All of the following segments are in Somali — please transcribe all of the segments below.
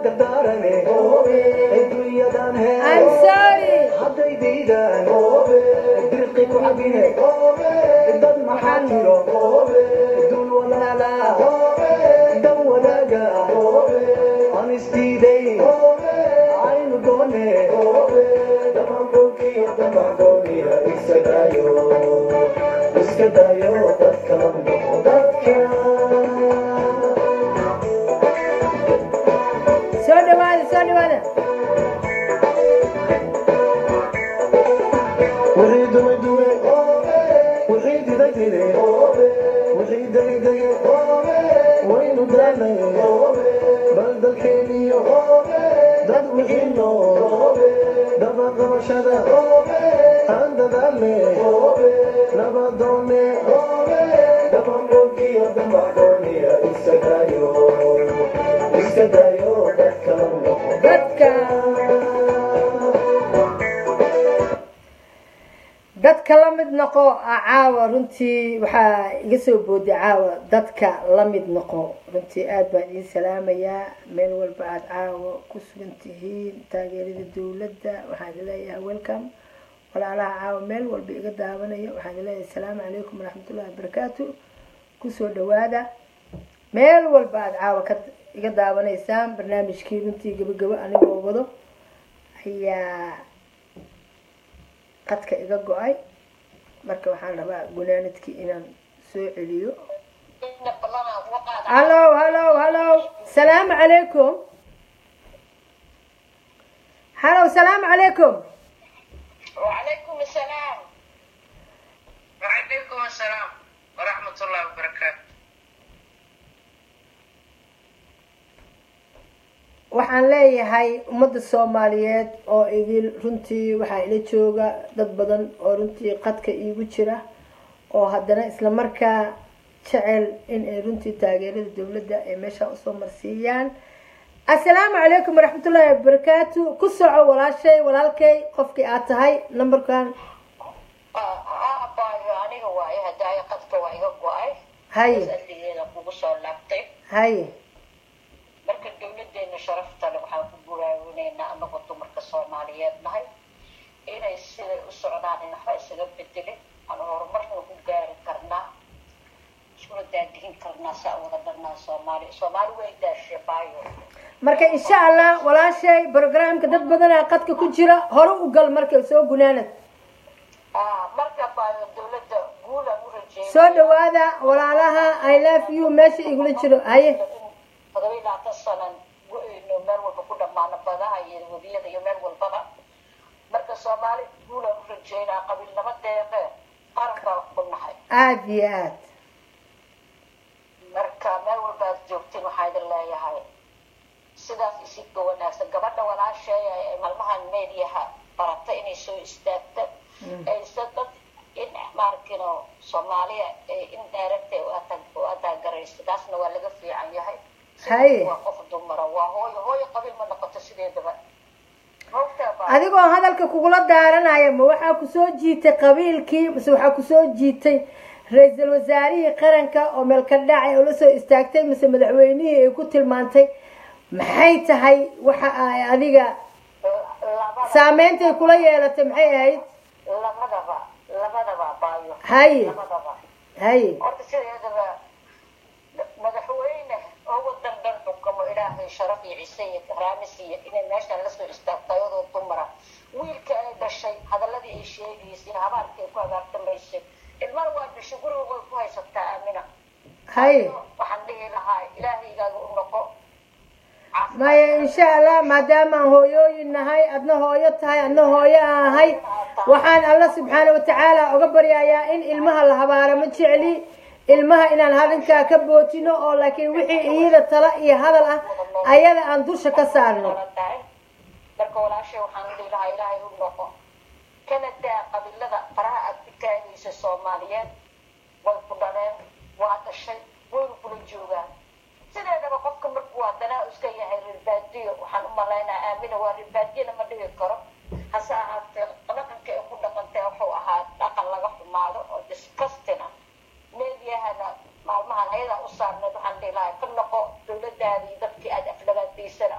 dardaarane adduunyadan I'm hee sorry. hadday diidaan dirqi ku cabine dad maxaa jiro dul walaala dan wadaaga aan isdiiday aynu doone damanboogiyo damanboogiya iska daayo iska daayo dadka dadka Soo dhawaada, soo dhawaada. wixii dumay dume wixii diday dide wixii degay dege waynu daanay bal dalkeeniyo dad wixii nool dabaqabashada aan dadaalne nabadoone dabanbogiyo dambacdooniya iska daayo iska daayo dadka Dadka. dadka la mid noqo ah, caawa runtii waxaa iga soo booday caawa dadka la mid noqo runtii aad baan idiin salaamayaa meel walba aada caawa ku sugan tihiin taageerada dowladda waxaan idin leeyahay welcome walaalaha caawa meel walba iga daawanaya waxaan idin leeyahay asalaamu calaykum waraxmatullahi wabarakaatu kusoo dhawaada meel walba aada caawa ka iga daawanaysaan barnaamijkii runtii gabagabo anigoo wado ayaa qadka iga go-ay marka waxaan rabaa gunaanadkii inaan soo celiyo hallo hallo hallo salaamu calaykum hallo salaamu calaykum وعليكم السلام وعليكم السلام ورحمة الله وبركاته waxaan leeyahay ummadda soomaaliyeed oo idil runtii waxaa ila jooga dad badan oo runtii qadka iigu jira oo haddana isla markaa jecel in ay runtii taageerada dowladda ay meesha usoo marsiiyaan assalaamu calaykum waraxmatullaahi wabarakaatu ku soco walaashay walaalkay qofkii aad tahay numberkan aabaayo aniga waayo hadaayo qadka waa iga go-ay haye salligeeda kugu soo laabtay haye marka dowladeena sharafta le waxaan ku buraawinaynaa anagoo dumarka soomaaliyeed nahay inay siday u socdaan in waxba isaga bedelin aan horumarna ku gaari karnaa iskula daadihin karnaa saa wada dhanaa soomaali soomaali way daashe baayo marka insha allah walaashay programka dad badanaa qadka ku jira hore u gal marka soo gunaanad Ah, marka baayo dowladda guulaan u rajeeya soo dhawaada walaalaha i love you meesha igula jiro haye todoba iyo labaatan sanan go-eyno meel walba ku dhammaano badaha iyo webiyada iyo meel walbaba marka soomaali guulaan u rajeynaa qabiilnimo deeqe qaran baa ku nahay aada iyo aad marka meel walba aad joogtiin waxaa idin leeyahay sidaas isidka wanaagsan gabadha walaasheeya ee maalmahan meediyaha barata inay soo istaagta aysa dad in maarkino soomaaliya ee in daaragta u ataagaraysa taasna waa laga fiican yahay Haye. waa qof dumara waa hooyo hooyo qabiil ma noqoto sideedaba Hogtaa baa- adigoo hadalka kugula daaranaya ma waxaa kusoo jiitay qabiilkii mase waxaa kusoo jiitay ra-iisul wasaarihii qaranka oo meelka dhacay oo la soo istaagtay mise madaxweynihii ay ku tilmaantay maxay tahay waxa ay adiga labada saameyntaay kula yeelatay maxay ahayd labadaba labadaba baayo haye labadaba haye horta sideedaba madaxweyne oo wadan dhan xukumo ilaahay sharaf iyo cise iyo karaami siiya inay meeshan lasoo istaagto ayadoo dumara wiilka ay dhashay hadaladii ay sheegaysay habaarkii ay ku agaartamaysay ilmana waa dhashay guriga way ku haysataa aamina haye waxaan dhihi lahaa ilaahaygaada u noqo maya insha allah maadaama aan hooyooyin nahay adna hooyo tahay adna hooyo aan ahay waxaan alla subxaana watacaala uga baryayaa in ilmaha la habaaro ma jecli ilmaha inaan hadinkaa ka bootino oo laakiin wixii iyada tala iyo hadal ah ayada aan dusha ka saarno tahay marka walaashay waxaan dhihi lahaa ilaahay u noqo kana daa qabiilada faraha aad ku taagaysa soomaaliyeed way ku dhaleen waa dhashay waynu kula joogaan sideedaba qofka markuu haddana iska yahay ribaadiyo waxaan u malaynaa aamina waa ribaadiyana ma dhigi karo hase ahaatee dhaqanka ay ku dhaqantay wuxuu ahaa dhaqan laga xumaado oo disgusting ah meediyahana maalmahan ayadaa u saarneed waxaan dhihi lahaa ka noqo dowladaadii dadkii aad aflagaadaysana apology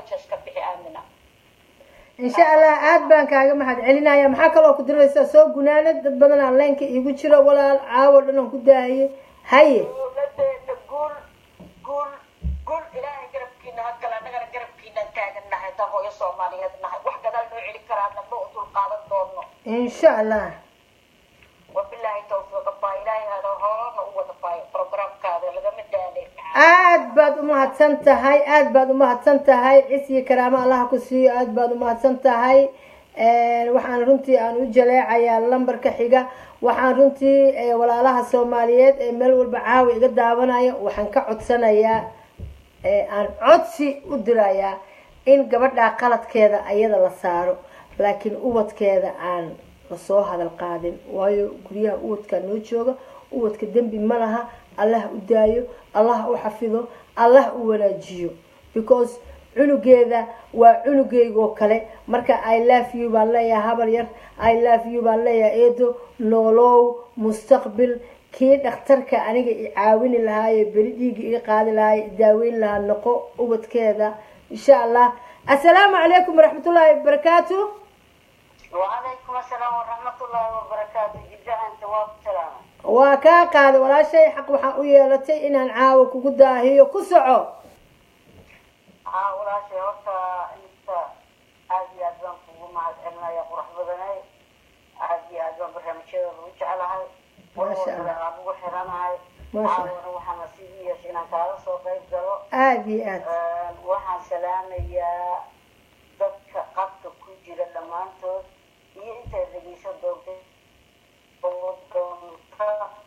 apologies ka bixi aamina insha allah aad baan kaaga mahad celinaya maxaa kaloo ku diraysaa soo gunaanad dad badan aan leenka iigu jiro walaal caawo dhan aan ku daahaye haye dowladeena guul guul guul ilaahay garabkiina ha gala annagana garabkiinaan taagan nahay taa hooyo soomaaliyeed nahay wax gadaal noo celi karaana ma u dulqaadan doono insha allah wabilaahi tawfiiqa baa ilaahay hada hoona u wada baayo programkaada lagama daalay aad baad umahadsan tahay aad baad umahadsan tahay cis iyo karaamo allaha ku siiyo aad baad umahadsan tahay waxaan runtii aan u jaleecayaa lambarka xiga waxaan runtii eh, walaalaha soomaaliyeed ee meel walba caawa iga daawanaya waxaan ka codsanayaa ee aan codsi u dirayaa in gabadhaa qaladkeeda ayada la saaro laakiin ubadkeeda aan lasoo hadal qaadin waayo guryaha ubadkaa noo jooga ubadka dembi ma laha allah u daayo allah u xafido allah u wanaajiyo because cunugeeda waa cunugeygoo kale marka i love you baan leeyahay habar yar i love you baan leeyahay eedo noolow mustaqbil kii dhakhtarka aniga i caawini lahaa ee beri dhiiga iga qaadi lahaa i daaweyn lahaa noqo ubadkeeda insha allah assalaamu calaykum waraxmatullaahi wabarakaatu وعليكم السلام ورحمة الله وبركاته جدا أنت والسلام waa kaa qaaday walaashay xaq waxaan u yeelatay inaan caawa kugu daahiyo ku soco ها ولا شيء horta inta aad iyo aad baan kugu mahad celinaya qurux badanay aad iyo aad baan barnaamijyada ugu jecelahay Masha Allah. aan ugu xiranahay Masha Allah. caawana waxaan nasiib u yeeshay inaan kaala soo qayb galo aada iyo aad waxaan salaamayaa dadka qabka ku jira dhammaantood iyo intay dhegeysan doontay oo doonta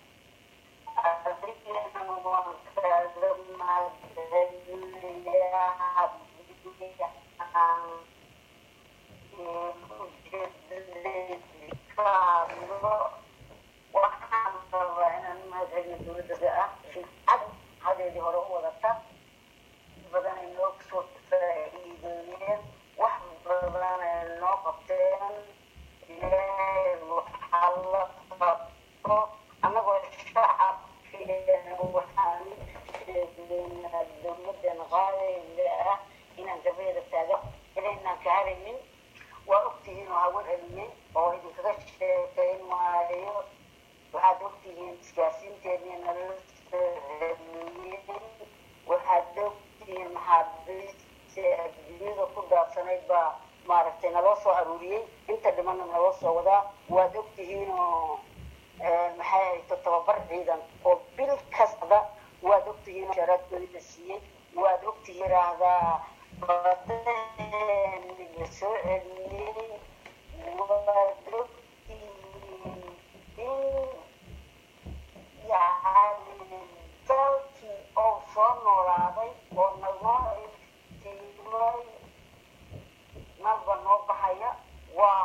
adigana waan kaaga mahadcelinayaa haddii aan ka hadlo waxaan rabaa inaan mahadcelino dowladda ah shircad hadeedii hore u wadata badan ay noo soo faa'iideeyeen wax badan ay noo qabteen ilaahay waxaa la qabto annagoo shacabkeena waxaan sheegaynaa dowladan qaadayda ah inaan gabeeda taagan inaynaan ka haraynin waa ogtihiin oo hawan celiyey oo idinkaga sheekayn maayo waxaad ogtihiin isgaasiinteennii nala soo celiyey waxaad ogtihiin maxaabiista adduunyada ku daabsanayd baa maaragtay naloo soo aruuriyey inta dhimanna naloo soo wadaa waad ogtihiin oo maxay hayto tababar ciidan oo bil kasta waad ogtihiin oo sharaadkoodii la siiyey waad ogtihiin raahdaa badaheenni la soo celiyey waad ogtihiin in yani dalkii oo soo noolaaday oo nalnoo iftiimay nalba noo baxaya waa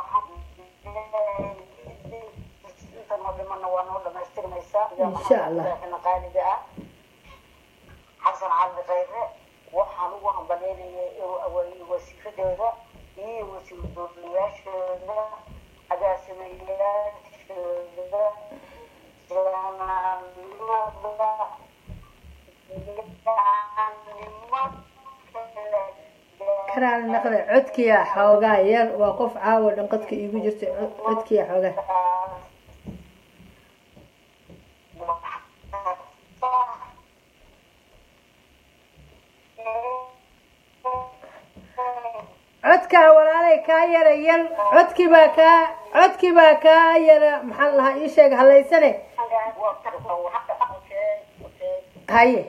inta noo dhimana waa noo dhamaystirmaysaa Insha Allah. qaaliga ah xasan cali khayre waxaan ugu hambaleynayay inuu awaayiyo wasiiradooda iyo wasiir dowlayaashooda agaasimayaashooda jaamacadnimada karaal naqda codkiya xoogaa yar waa qof caawa dhan qadka iigu jirta cod- codkiya xoogaa codkaa walaalay kaa yara yar codkii baa kaa codkii baa kaa yara maxaa la lahaa ii sheeg halaysane haye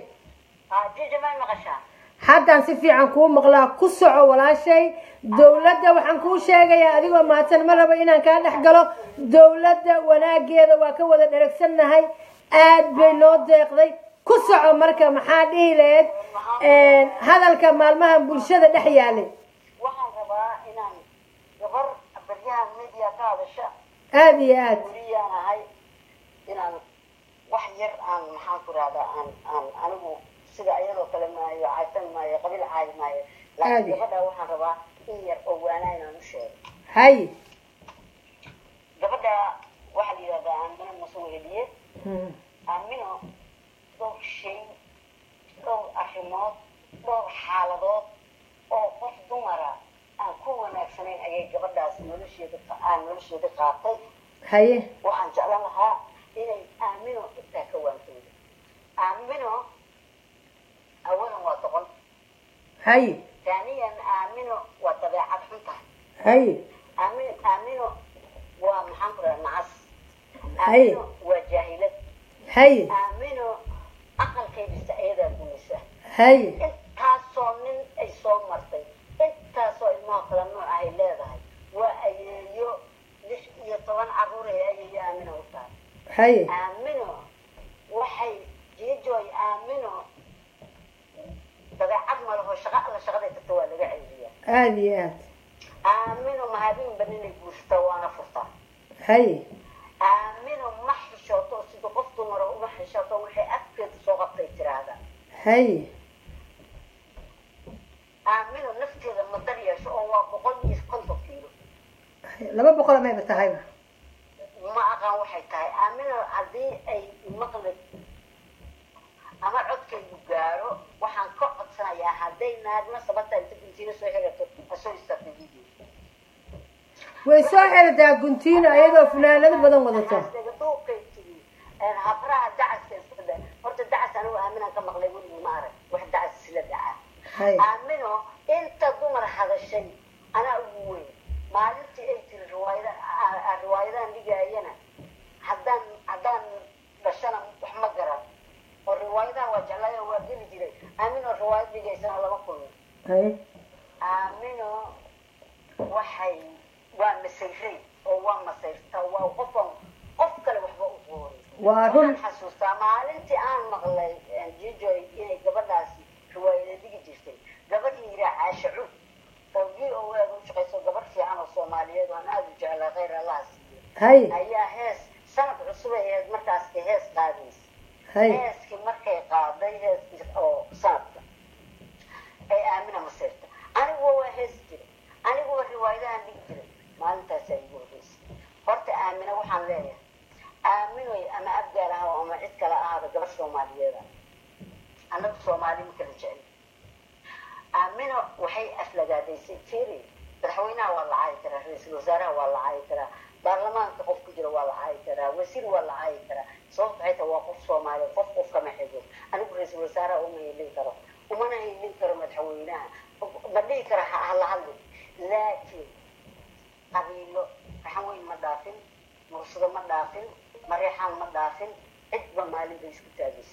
haddaan si fiican kuu maqlaa ku soco walaashay dowladda waxaan kuu sheegayaa adigoo mahadsan ma rabo inaan kaa dhex galo dowladda wanaageeda waa ka wada dheragsannahay aad bay noo deeqday ku soco marka maxaa dhihi lahayd hadalka maalmahan bulshada dhex yaalay waxaan rabaa inaan gabar baryahan media ka hadasha aada iyo aad guriyaan ahay inaan wax yar aan maxaan ku rahdaa aan aan anigu sida ayadoo kale maayo caysan maayo qabiil caayi maayo Aadi. laakiin gabadha waxaan rabaa in yar oo waanaa inaan u sheego haye gabadha waxaa la yidhahdaa aamino masuuliye Hmm. aamino dhowr shay dhowr arrimood dhowr xaaladood oo qof nolosheeda aan nolosheeda qaatay haye waxaan jeclan lahaa inay aamino intaa ka waantooda aamino awalan waa doqon haye taaniyan aamino waa dabeecad xun tahay haye aamino aamino waa maxaan ku dhaha nacas Haye. aamino waa jaahilad haye aamino aqalkeedisa ayadaa gumisa haye intaasoo nin ay soo martay intaasoo ilmaha kala nooc ay leedahay waa ayeeyo lix iyo toban caruur ee ayeeyo aamino u tahay haye aamino waxay jiijoy aamino dabeecad malaho shaqa alla shaqaday tagta waa laga celiyaa aada iyo aad aamino mahabeenba ninay guursataa waana furtaa haye aamino ma xishooto sida qof dumara uma xishooto waxay afkeeda soo qabtay tiraahda haye aamino nafteeda ma dar yeesho oo waa boqol iyo konton kiilo laba boqol mayba tahayba ma aqaan waxay tahay aamino haddii ay maqli ama codkaygu gaaro waxaan ka codsanayaa hadday naagna sabata inta guntiina soo xirato asoo istaagta video way soo xerataa guntiino iyadoo funaanado badan wadato duuqay tiri habraha dacaska iska dhe horta dacas anigu aaminaan ka maqlay weligii ma arag wax dacas isla dhacaa haye aamino inta dumar hadashay anaa ugu weyn maalintii ay tiri riwaayada a- a- riwaayadahan dhigaayana haddaan haddaan dhashana wax ma garan oo riwaayadaha waa jeclaaya waa geli jiray aamino riwaayad dhigaysana lama kulmin haye aamino waxay waa masayray oo waa masayrtaa waa qofan qof kale waxba u qoorin waa run waxaan xasuustaa maalintii aan maqlay jijoy inay gabadhaasi riwaayada dhigi jirtay gabadh la yiraa caasha cud oo v o a u shaqayso gabadh fiican oo soomaaliyeed oo aan aada u jeclaa khayr allaha siiyo haye ayaa hees sanad cusub ay ahayd markaaska hees qaadaysa haye heeskii markay qaaday heeskii oo sanadka ay aamina maseyrta aniguwa waa hees jiray aniguwa riwaayadahan dhigi jiray maalintaasaa igu horreysay horta aamina waxaan leeyahay aaminoy ama abgaal ah ama cid kale ahaada gabadh soomaaliyeeda annagu soomaali ma kala jecel aamino waxay aflagaadaysay firi madaxweynaha waa la caayi karaa ra-iisul wasaaraha waa la caayi karaa baarlamaanka qof ku jira waa la caayi karaa wasiir waa la caayi karaa sababta waxay tahay waa qof soomaaliya qof qof kama xigo anigu ra-iisul wasaaraha uma hilin karo umana hilin karo madaxweynaha ma dhihi kara ha hala hadli laakiin qabiilo raxan weyn ma dhaafin mursado ma dhaafin mareexaan ma dhaafin cidba maalin bay isku taagaysa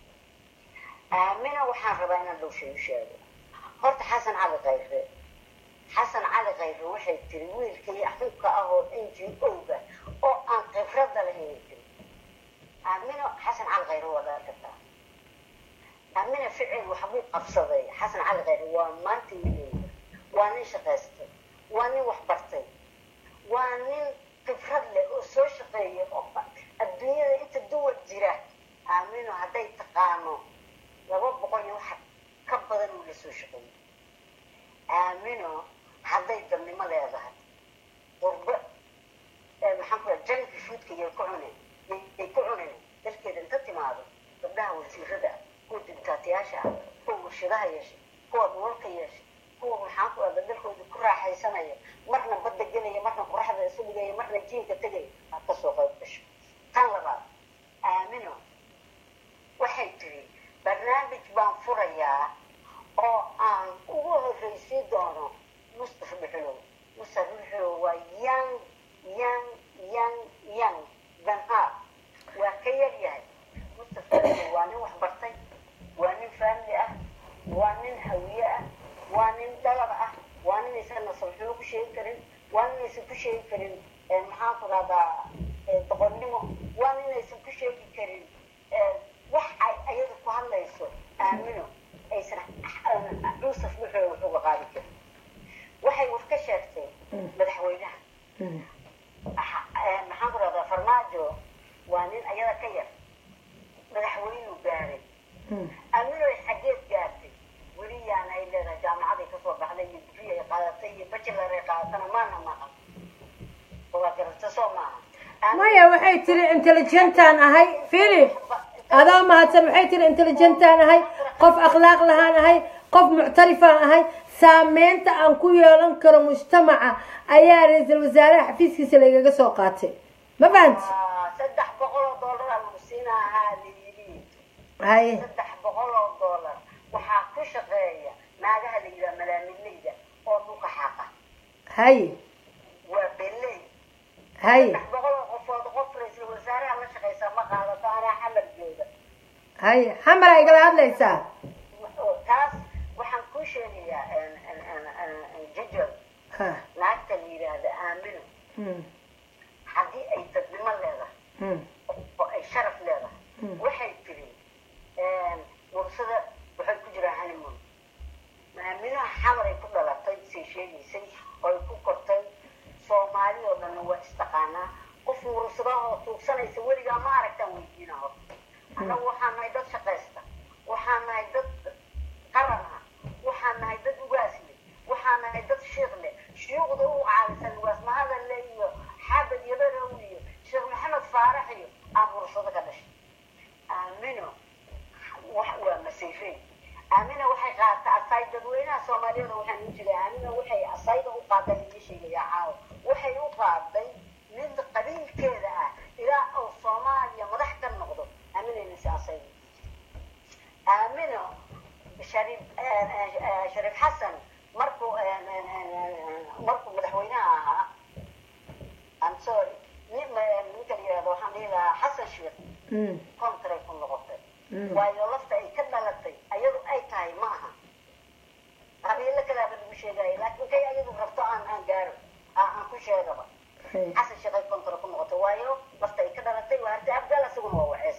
aamina waxaan rabaa inaan dhow shay u sheego horta xasan cali khayre xasan cali khayre waxay tiri wiilkii xunka ah oo n g o-ga oo aan khibrada lahayn tiri aamino xasan cali khayre waa dhaar kartaa aamina ficil waxbuu qabsaday xasan cali khayre waa maanta wiileyda waa nin shaqaystay waa nin wax bartay waa nin khibrad leh oo soo shaqeeya oo adduunyada inta duwar jira aamino hadday taqaano laba boqol iyo wax ka badan uu la soo shaqeeyey aamino hadday dabnimo leedahay qurbo maxaan ku janki fuudka yay ku cunen yay ku cunen dalkeeda inta timaado gabdhaha wasiirada kuwa dibitaatiyaasha ah kuwa warshadaha yeeshay kuwa dhulalka yeeshay kuwa maxaan ku dhahda dalkooda ku raaxaysanaya marna badda gelaya marna qoraxda isu dhigaya marna jiinka tegaya aad kasoo qayb gasho tan labaad aamino waxay tiri barnaamij baan furayaa oo aan ugu horreysii doono mustafa dhuxulow mustafa dhuxulow waa young young young young danhaar waa ka yar yahay mustafa dhuxulow waa nin wax bartay waa nin faamili ah waa nin hawiye ah waa nin dhalab ah waa nin aysan nasabxumo ku sheegi karin waa nin aysan ku sheegi karin maxaan ku dhahdaa doqonnimo waa nin aysan ku sheegi karin wax ay ayada ku hadlayso aamino aysan yuusuf wuxuu wuxuuga qaadi karin waxay wax ka sheegtay madaxweynaha maxaan ku dhahdaa farmaajo waa nin ayada ka yar madaxweynuu gaaray aamino ay xageed gaartay weli yaan ay leedahay jaamacaday kasoo baxday iyo digri ay qaadatay iyo bachelar ay qaadatana maana maqan waa garata soo maaha maya waxay tiri intelligentaan ahay philip adaa mahadsan waxay tiri intelligentaan ahay qof akhlaaq lahaan ahay qof muctarifaan ahay saameynta aan ku yeelan karo mujtamaca ayaa ra-iisul wasaaraha xafiiskiisa lagaga soo qaatay ma fahanti Ah, saddex boqol oo doolara lagu siinahaa layidhi haye saddex boqol oo doolar waxaa ku shaqeeya naagaha la yidhaha malaamileyda oo dhulka xaqa haye waa beley haye saddex boqol oo qofood qof ra-iisul wasaaraha la shaqaysa ma qaadato anaa xamar jooga haye xamara igala hadlaysaa taas waxaan kuu sheegayaa jajal ha naagta la yidhaahda aamino hmm, haddii ay dadnimo leedahay hmm, oo ay sharaf leedahay Hmm. waxay tiri mursada waxay ku jiraa honeymoon maaminaha xamar ay ku dhalatay say sheegaysay oo ay ku kortay soomaali oo dhanna waa istaqaanaa qof mursada oo tuugsanaysa weligaa ma aragtaan weydiina hor annagu waxaan nahay dad shaqaysta waxaan nahay dad qaran ah waxaan nahay dad ugaas leh waxaan nahay dad shiiq leh shuyuuqda u caalisan ugaas mahadalle iyo xaabad yabarow iyo sheekh maxamed faarax iyo aan mursado ka dhashay aamino wax waa masayfey aamina waxay qaadata asay dadweynaha soomaaliyeed waxaan u jiray aamina waxay asayda u qaaday idin sheegayaa caawa waxay u qaaday mid qabiilkeeda ah ilaa uu soomaaliya madax ka noqdo aaminayna si asayda aamino shariif shariif xasan markuu markuu madaxweynaha ahaa I'm sorry nin ninka la yihahdo waxaan dhihi lahaa xasan sheekh hmm, contray ku noqotay hmm. waayo lafta ay ka dhalatay ayadu ay tahay ma aha qabiilo kalaaba lagu sheegaya laakiin kay ayadu rabto aan aan gaaro aan aan ku sheegaba haye. xasan sheekh ay contra ku noqotay waayo lafta ay ka dhalatay waa harti abgaal isaguna waa wacees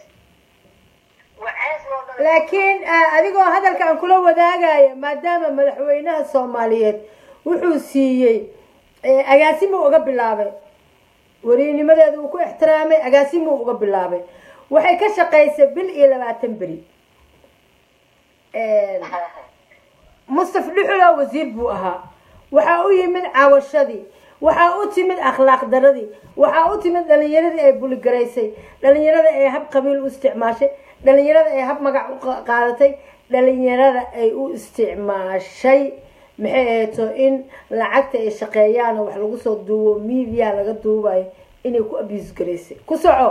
wacees loo dhalay laakiin ah, adigoo hadalka aan kula wadaagaya maadaama madaxweynaha soomaaliyeed wuxuu siiyey eh, agaasimuu uga bilaabay weriinimadeeda uu ku ixtiraamay agaasimuu uga bilaabay waxay ka shaqaysay bil iyo labaatan beri mustaf dhuxula wasiir buu ahaa waxaa u yimid caawashadii waxaa u timid akhlaaq daradii waxaa u timid dhalinyaradii ay buligaraysay dhalinyarada ay hab qabiil u isticmaashay dhalinyarada ay hab magac u qa- qaadatay dhalinyarada ay u isticmaashay maxay ahayto in lacagta ay shaqeeyaan oo wax lagu soo duubo media laga duubayo inay ku abuse garaysay ku soco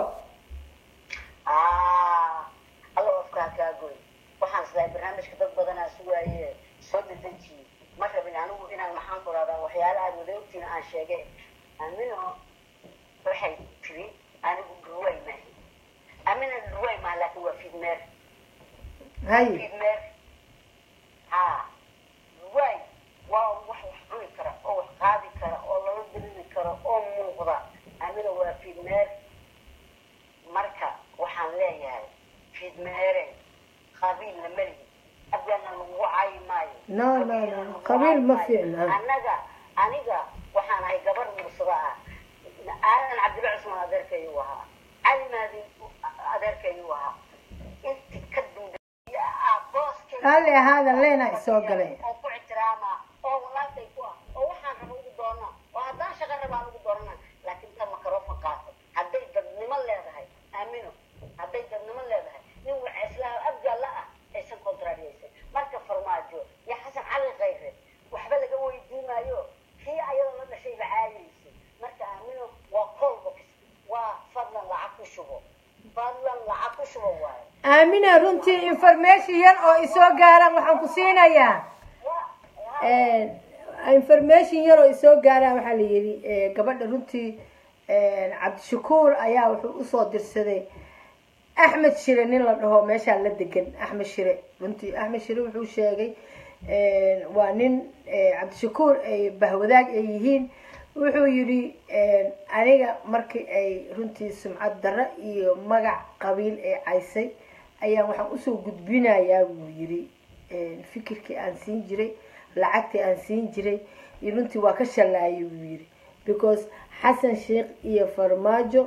Ah, alla afkaa kaa goy waxaan islahay barnaamijka dad badanaa sugaaye soo dedejiye ma rabin anigu inaan maxaan ku rahdaa waxyaala aad wada ogtiin aan sheegay amino waxay tiri anigu dhurwaay maahi amina dhurwaay maaha laakiin waa fidmeer haye fidmeer ha dhurwaay waa wax wax cuni kara oo wax qaadi kara oo lala diriri karo oo muuqda amina waa fidmeer marka waxaan leeyahay fidmeere qabiil la melihi abgaana lagu caayi maayo No, no, no. Qabiilna lagu Qabiil ma caayi fiicna. maayo. annaga aniga waxaan ahay gabar mursada ah aadan cabdilla cusmaan adeerkayu ahaa cali maadi adeerkayu ahaa inti ka dambeeya ah booskay raalli ahaada leena isoo galay oo ku ixtiraama oo walaalkay ku ah oo waxaan raba ugu doona oo haddaan shaqo rabaan ugu doonana laakiin ta makarofon qaato hadday dadnimo leedahay aamino hadday dadnimo leedahay nin waceeslaha abgaalla ah aysan kontrariyeysan marka farmaajo iyo xasan cali khayre waxba laga weydiin maayo kii ayada la dhashay la caayaysay marka aamino waa colbox waa fadlan lacag ku shubo fadlan lacag ku shubo waaye aamina runtii information yar oo isoo gaaraan waxaan ku siinayaa waa information yar oo isoo gaaraan waxaa la yidhi eh, gabadha runtii eh, cabdishakuur ayaa wuxuu usoo dirsaday axmed shire nin la dhaho meeshaa la degan axmed shire runtii axmed shire wuxuu sheegay eh, waa nin eh, cabdishakuur ay bahwadaag ay yihiin wuxuu yidhi eh, aniga markii ay runtii sumcad darro iyo magac qabiil ay caysay ayaan waxaan usoo gudbinayaa buu yidhi eh, fikirkii aan siin jiray lacagtii aan siin jiray iyo runtii waa ka shallaayay buu yidhi because xasan sheekh iyo farmaajo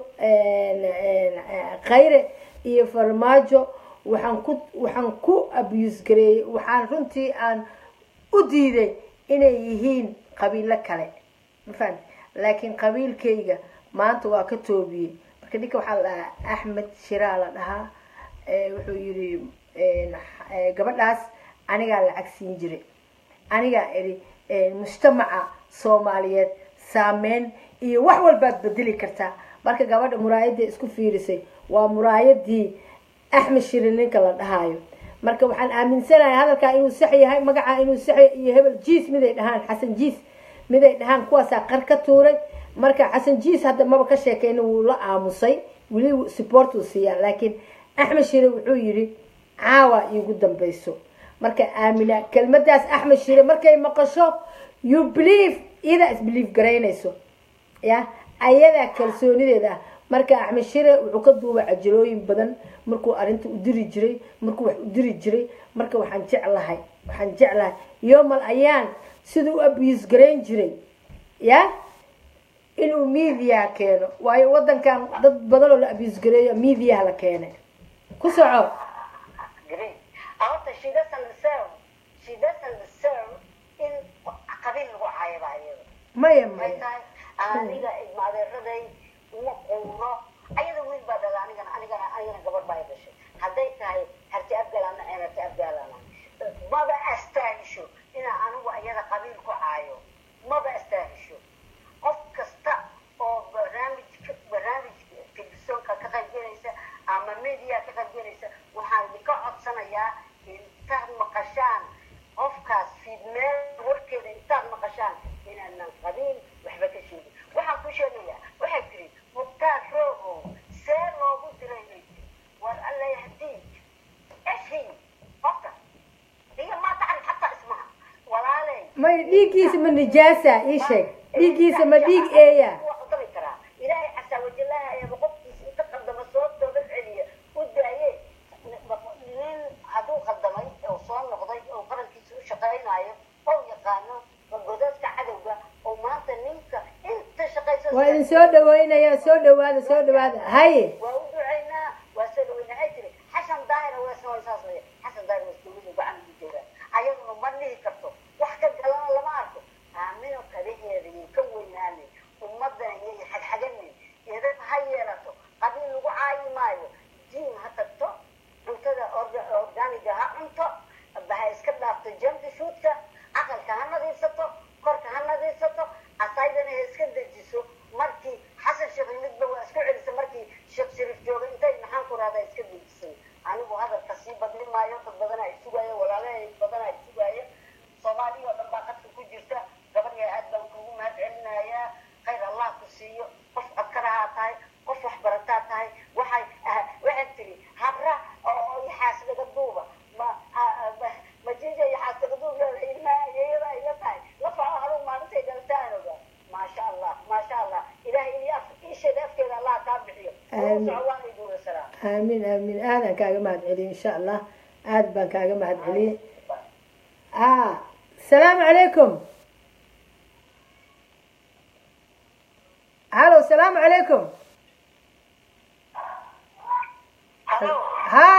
khayre iyo farmaajo waxaan ku waxaan ku abuse gareeyey waxaan runtii aan u diiday inay yihiin qabiilo kale ma fahamti laakiin qabiilkayga maanta waa ka toobiyey marka ninka waxaa la dhahaa axmed shiraa la dhahaa Eh, wuxuu yidhi eh, eh, gabadhaas anigaa lacag siin jiray anigaa idhi mujtamaca soomaaliyeed saameyn iyo wax walbaad bedeli kartaa marka gabadha muraayadda isku fiirisay waa muraayadii axmed shirin ninka la dhahaayo marka waxaan aaminsanahay hadalkaa inuu sax yahay magacaa inuu sax yahay iyo hebel jiis miday dhahaan xasan jiis miday dhahaan kuwaasaa qar ka tuuray marka xasan jiis hadda maba ka sheekeyna wuu la aamusay weli support uu siiyaa laakiin axmed shire wuxuu yidhi caawa iigu dambayso marka aamina kelmadaas axmed shire markay maqasho you believe iyadaa isbelieve garaynayso ya ayadaa kalsoonideeda ah marka axmed shire wuxuu ka duubay cajalooyin badan markuu arrinta u diri jiray markuu wax u diri jiray marka waxaan jeclahay waxaan jeclahay yomal ayaan siduu u abuse garayn jiray ya inuu media keeno waayo wadankan dad badan oo la abuse gareeyo mediaha la keenay ku soco Great. Horta she doesn't deserve, she doesn't deserve in qabiil lagu caayo baa iyada. maya Maxay maya tahay aniga ilma adeeraday uma quuro ayada wiil baa dhala anigana anigana anigana gabar baa i dhashay hadday tahay harti abgalana ee harti abgalana maba astaahisho inaa anigu ayada qabiil ku caayo maba astaahisho qof kasta oo barnaamijka barnaamijka telefisonka ka qaybgelaysa ama media ka qaybgelaysa waxaan idinka codsanayaa intaad maqashaan qofkaas fiidmeel warkeeda intaad maqashaan inaanan qabiil waxba ka sheegin waxaan ku sheegayaa waxay tiri mukhtaar roogow see loogu diray bay tiri war alla yahdiik eshi qofka iyo ma tacan xataa ismaha walaaley maya dhiiggiisa ma nijaasa ii sheeg dhiiggiisa ma dhiig eeya waa qaldami karaa ilaahay casaa wajallaha ayaaba qofkiisa inta qaldama soo toobad celiya u daaye nin hadduu qaldamay oo soo noqday oo qarankiisa u shaqaynaayo oo yaqaano godadka cadowga oo maanta ninka inta shaqaysa waa idin soo dhaweynaya soo dhawaada soo dhawaada haye waa u ducaynaa waa soo dhaweyna waxay tiri xasan daahira weesna waa saas weye xasan daahir wees dowladu gacan ugu joogaa ayaduna ma dhihi karto wax ka galana lama arko aamino kadaheeda iyo ka weynaanay ummadana iyo xagxaganin idab ha yeelato qabiil lagu caayi maayo jiim ha tagto cuntada orga- organiga ha cunto ha iska dhaafto jamka shuudka aqalka ha nadiifsato korka ha nadiifsato asaydana ha iska dejiso markii xasan sheekh midba waa isku celisa markii sheekh shariif jooga intay maxaan ku rahdaa iska dejisay anigu hadalka sii badni maayo dad badanaa isugaayo walaalahay badanaa isugaayo soomaaliya oo dhan baa qadka ku jirta gabadhya aad baan kugu mahad celinayaa khayr allah ku siiyo qof codkarahaa tahay qof wax barataa tahay waxay ah, waxay tiri habra oo yaxaas laga duuba ma ah, ah, ma- ma jinja yaxaas laga duub leedahay ilmaha iyada ay la tahay la faco adugu maalintay dhaltaan oga maasha allah maasha allah ilaahay iyo af isheeda afkeeda allah kaa bixiyo Aamin. soco waan iduula saraa aamin aamin aadaan kaaga mahad celiye insha allah aad baan kaaga mahad celiye ah salaamu calaykum halo salaamu calaykum halo ha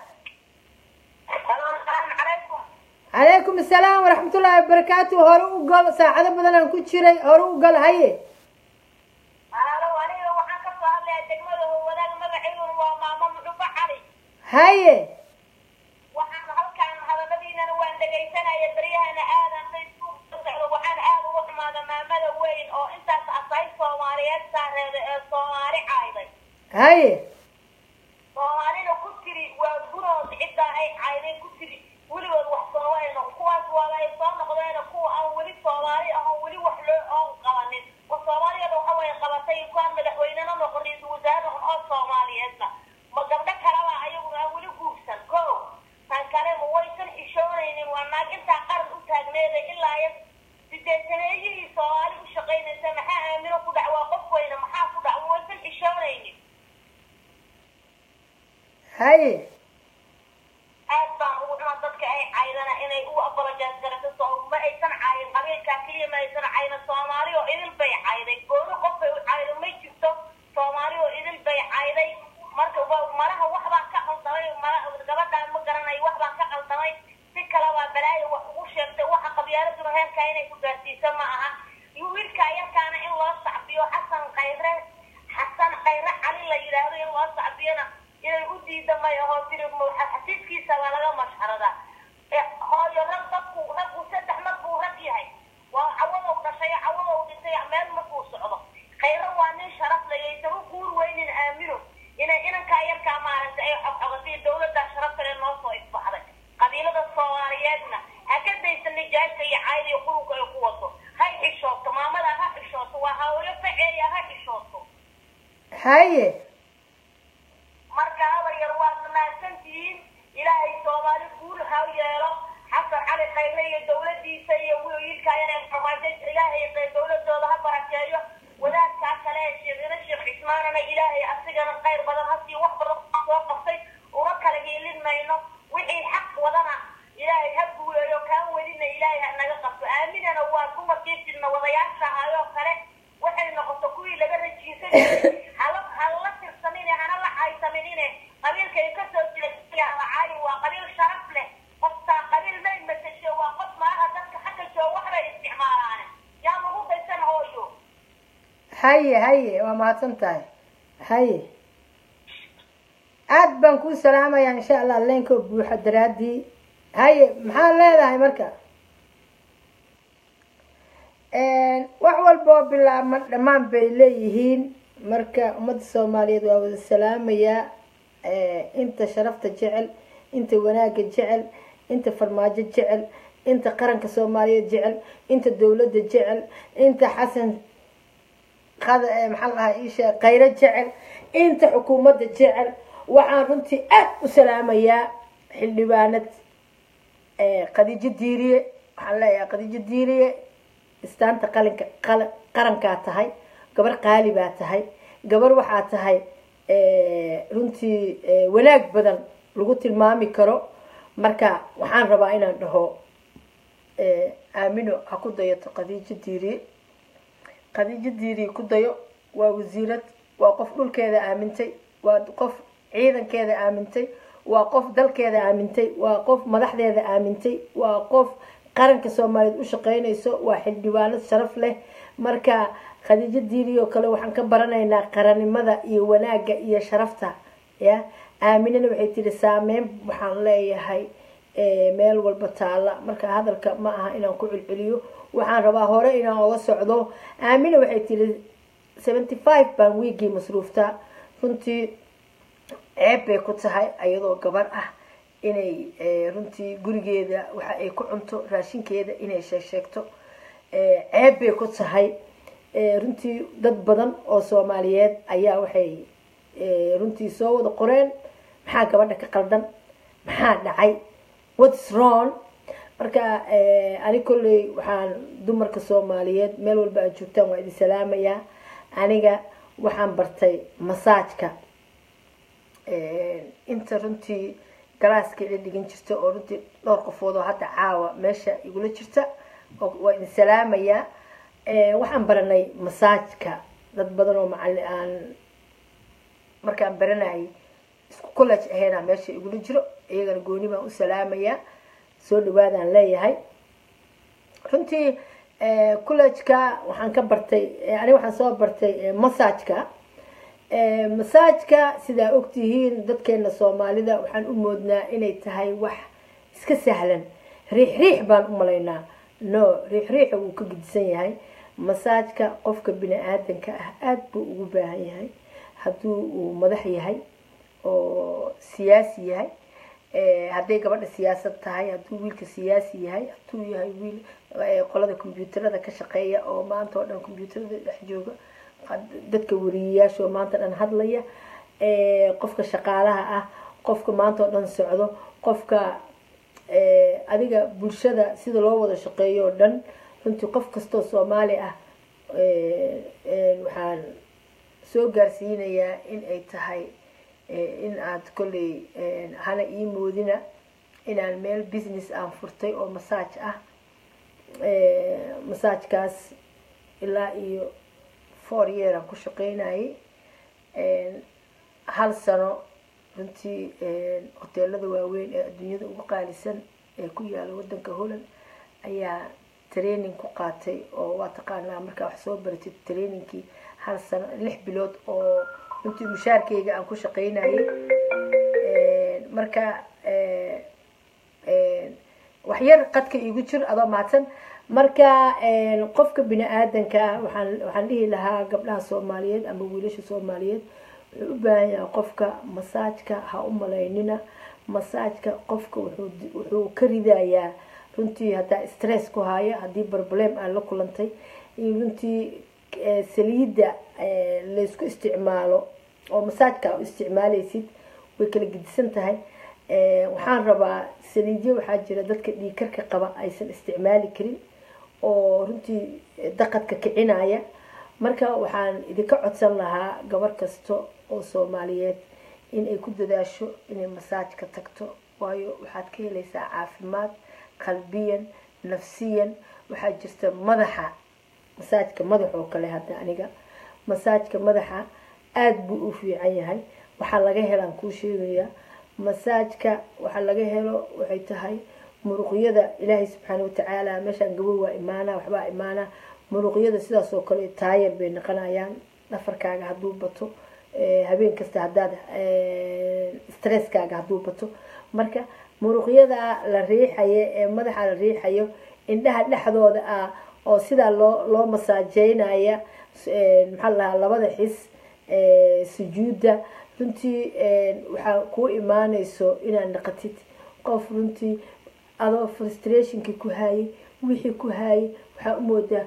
halo asalaamu calaykum calaykum asalaam waraxmatullaahi wabarakaatu hore u gal saacado badan aan ku jiray hore u gal haye halo aniga waxaan ka soo hadlayaa degmada howadaag magaceyduna waa maamo muxuba cali haye waxaan halkaan hadaladiinana waan dhegaysanaya beryahana aadan facebook ka socdo waxaan aad uga xumaada maamada weyn oo intaas asay soomaaliyeed saareeda ee soomaali cayday haye soomaalina ku tiri waa gurood ciddaa ay cayday ku tiri weligood wax soomali noqon kuwaas waaba ay soo noqdeen kuwa aan weli soomaali ahon weli wax loo oon qabanin wa soomaaliyada waxa way qabatay kuwaan madaxweynena noqon ra-iisul wasaare noqon oo soomaaliyeedna ma gabdho kaleba ayaguna aan weli guursan ko tan kale ma waysan xishoonaynin waa naag intaa qaran u taagneeday ilaa iyo sideetaneeyihii soomaali u shaqaynaysa maxaa aamino ku dhac waa qof weyne maxaa ku dhac ma waysan xishoonaynin haye aad baan ugu cuna dadka ay caydana inay u apologize garato soo ma aysan caayin qabiilkaa keliya ma aysan cayna soomaali oo idil bay cayday gooni qof bay u caydo ma jirto soomaali oo idil bay cayday marka waa malaha wax baan ka qaldamay mala gabadhaan ma garanayo wax baan ka qaldamay si kale baa balaayo wax ugu sheegtay waxa qabyaaladuna heerkaa inay ku gaarsiiso ma aha wiilkaa yarkaana in loo sacbiyo xasan khayre xasan khayre cali la yidhaahdo in loo sacbiyona inay u diida may aho tiri xasiiskiisa baa laga mashxarada hooyo rag dadku raggu saddex mar buu maaragtay meel markuu socdo khayro waa nin sharaf layaysan u guur weynin aamino inay inankaa yarkaa maaragtay ay xogxogatay dowladdaa sharaf kale noo soo ifbaxday qabiilada soomaaliyeedna ha ka daysan nijaasta iyo cayda iyo qurunka ay ku wado ha xishooto maamada ha xishooto waa hawlo faceeya ha xishooto haye marka habar yar waad mahadsantihiin ilaahay soomaali guul ha yeelo xasan cali khayre iyo dowladiisa iyo wiilkaa inay farmaajo ilaahay dowladooda ha barakeeyo wadaadkaa kale ee sheekhina sheekh cismaanana ilaahay asigana khayr badan hasii wax badan soo qabtay una kala hiilin mayno wixii xaq wadana ilaahay ha guuleeyo kaa wedina ilaahay ha naga qabto aaminana waa dumarkii jirna wadayaasha ahaayoo kale waxay noqoto kuwii laga rajiisan jiray hala hala tirsanine hana la caysaminine qabiilkay ka soo jeeda la caayi waa qabiil sharaf leh qoftaa qabiil may matashe waa qof maaha dadka xagga jooga waxbay isticmaalaane yaa lagu daysan hooyo haye haye waa mahadsan tahay haye aad baan kuu salaamayaa insha allah leenkoo buuxa daraadii haye maxaad leedahay marka wax walba oo bilaabma dhammaan bay leeyihiin marka ummadda soomaaliyeed waa wada salaamayaa inta sharafta jecel inta wanaagga jecel inta farmaajo jecel inta qaranka soomaaliyeed jecel inta dowladda jecel inta xasan qada maxaa lahaa iisha khayro jecel inta xukuumadda jecel waxaan runtii aad u salaamayaa xildhibaanad khadiijo diiriye waxaan leeyahay khadiijo diiriye istaanta qalinka qarankaa tahay gabar qaali baa tahay gabar waxaa tahay runtii wanaag badan lagu tilmaami karo marka waxaan rabaa inaan dhaho aamino ha ku dayato khadiijo diiriye khadiijo diiriye ku dayo waa wasiirad waa qof dhulkeeda aamintay waa qof ciidankeeda aamintay waa qof dalkeeda aamintay waa qof madaxdeeda aamintay waa qof qaranka soomaaliyeed u shaqeynayso waa xildhibaanad sharaf leh marka khadiijo diiri oo kale waxaan ka baranaynaa qarannimada iyo wanaagga iyo sharafta ya aaminana waxay tiri saameyn waxaan leeyahay meel walba taalla marka hadalka ma aha inaan ku celceliyo waxaan rabaa hore inaan oga socdo aamina waxay tiri seventy five baan wiigii masruuftaa runtii ceeb bay ku tahay ayadoo gabar ah inay runtii gurigeeda waxa ay ku cunto raashinkeeda inay sheegsheegto ceeb bay ku tahay runtii dad badan oo soomaaliyeed ayaa waxay runtii soo wada qoreen maxaa gabadha ka qaldan maxaa dhacay whats wrong marka ani kolley waxaan dumarka soomaaliyeed meel walba aad joogtaan waa idin salaamayaa aniga waxaan bartay masaajka inta runtii galaaskeeda dhigan jirta oo runtii dhowr qofood oo hadda caawa meesha igula jirta waa idin salaamayaa waxaan baranay masaajka dad badan oo macali aan markaan baranayay isku college ahaynaa meesha igula jiro iyagana gooni baan u salaamayaa soo dhawaadaan leeyahay runtii collejka waxaan ka bartay ani waxaan soo bartay masaajka masaajka sidaa ogtihiin dadkeena soomaalida waxaan u moodnaa inay tahay wax iska sahlan riix riix baan u malaynaa no riix riixa wuu ka gedisan yahay masaajka qofka bini aadanka ah aada buu ugu baahan yahay hadduu uu madax yahay oo siyaasi yahay hadday gabadha siyaasad tahay hadduu wiilka siyaasi yahay hadduu yahay wiil qolada kombyuutarada ka shaqeeya oo maanta oo dhan kombyuutarada dhex jooga dadka wariyayaasha oo maanta dhan hadlaya qofka shaqaalaha ah qofka maanta oo dhan socdo qofka adiga bulshada sida loo wada shaqeeyo oo dhan runtii qof kastoo soomaali ah waxaan soo gaarsiinayaa in ay tahay in aad kolley hana ii moodina inaan meel business aan furtay oo masaaj ah masaajkaas ilaa iyo four year aan ku shaqeynayay hal sano runtii hoteelada waaweyn ee adduunyada ugu qaalisan ee ku yaala wadanka holland ayaa training ku qaatay oo waa taqaanaa markaa wax soo baratid trainingkii hal sano lix bilood oo runtii mushaarkeyga aan ku shaqeynayay marka waxyar qadka iigu jir adoo mahadsan marka een, qofka bini aadanka ah waxaan waxaan dhihi lahaa gabdhaha soomaaliyeed ama wiilasha soomaaliyeed wuxuu u baahan yahay qofka masaajka ha u malaynina masaajka qofka wuxuu di- wuxuu ka ridayaa runtii haddaa stress ku haayo haddii problem aad la kulantay iyo runtii eh, saliidda eh, laysku isticmaalo oo masaajka u isticmaalaysid way kala gedisan tahay Eh, waxaan rabaa saliidyo waxaa jira dadka dhiigkarka qaba aysan isticmaali karin oo runtii daqadka kicinaya marka waxaan idinka codsan lahaa gabar kasta oo soomaaliyeed in ay ku dadaasho inay masaajka tagto waayo waxaad ka helaysaa caafimaad qalbiyan nafsiyan waxaa jirta madaxa masaajka madax oo kale hadda aniga masaajka madaxa aada buu u fiican yahay waxaa laga helaan kuu sheegayaa masaajka waxaa laga helo waxay tahay muruqyada ilaahay subxaana watacaala meeshaan gabow waa imaanaa waxbaa imaanaa muruqyada sidaas oo kale taayar bay noqonayaan dhafarkaaga hadduu bato eh, habeen kasta haddaad eh, stresskaaga hadduu bato marka muruqyada la riixayo ee madaxa la riixayo indhaha dhexdooda ah oo sidaa loo loo masaajeynaya eh, maxaa la dhahaa labada xis eh, sujuudda runtii eh, waxaa kuu imaanayso inaad naqatid qof runtii adoo frustrationkii ku haayay wixii ku haayay waxaa u moodaa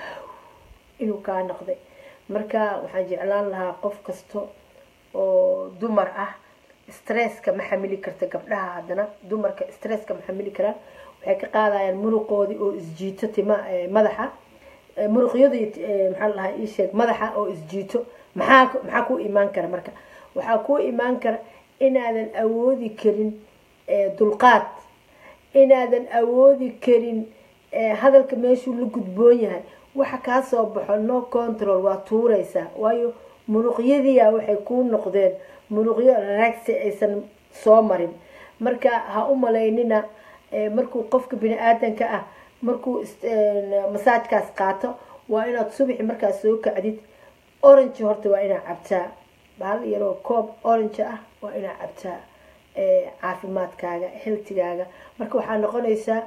inuu kaa noqday marka waxaan jeclaan lahaa qof kasta oo dumar ah stresska ma xamili karta gabdhaha haddana dumarka stresska ma xamili karaan waxay ka qaadayaan muruqoodii oo isjiito tima eh, madaxa Eh, muruqyadii eh, maxaa la dhahaa ii sheeg madaxa oo isjiito maxaa maxaa ku imaan kara marka waxaa ku imaan kara inaadan awoodi karin eh, dulqaad inaadan awoodi karin eh, hadalka meeshuu la gudboon yahay waxa kaa soo baxo no control waa tuuraysaa waayo muruqyadiia waxay kuu noqdeen muruqyo ragsi aysan soo marin marka ha u malaynina eh, markuu qofka bini aadanka ah markuu is- eh, masaajkaas qaato waa inaad subaxi markaas soo kacdid orange horta waa inaad cabtaa bahal yaroo koob orange ah waa inaad cabtaa eh, caafimaadkaaga heltigaaga marka waxaa noqonaysaa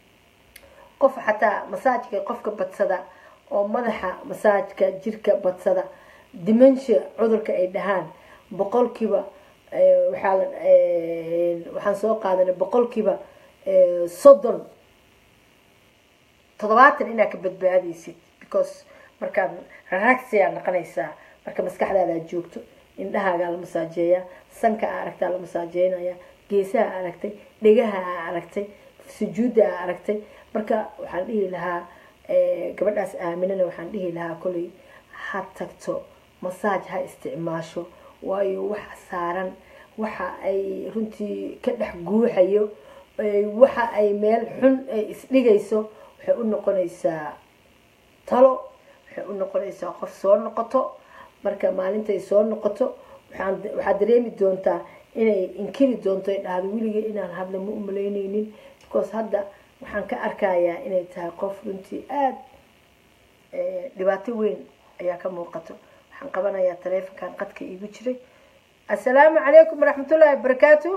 qof xataa masaajka qofka badsada oo madaxa masaajka jirka badsada dimensia cudurka ay dhahaan boqolkiiba eh, waxaa la- eh, waxaan soo qaadanay boqolkiiba eh, soddon toddobaatan inaad ka badbaadaysid because markaad raragsiyaa noqonaysaa marka maskaxdaada aad joogto indhahaagaa la masaajeeyaa sanka aa aragtaa la masaajeynaya geesaha aa aragtay dhegaha aa aragtay sujuudda aa aragtay marka waxaan dhihi lahaa eh, gabadhaas aaminana waxaan dhihi lahaa koley ha tagto masaaj ha isticmaasho waayo waxa saaran waxa ay runtii ka dhex guuxayo eh, waxa ay meel xun ay isdhigayso waxay u noqonaysaa talo waxay u noqonaysaa qof soo noqoto marka maalintay soo noqoto waxaan waxaad dareemi doontaa inay inkiri doonto ay dhahdo weligay inaan hadla ma umalaynaynin because hadda waxaan ka arkayaa inay tahay qof runtii aada eh, dhibaato weyn ayaa ka muuqato waxaan qabanayaa taleefonkan qadka iigu jiray assalaamu calaykum waraxmatullaahi wabarakaatu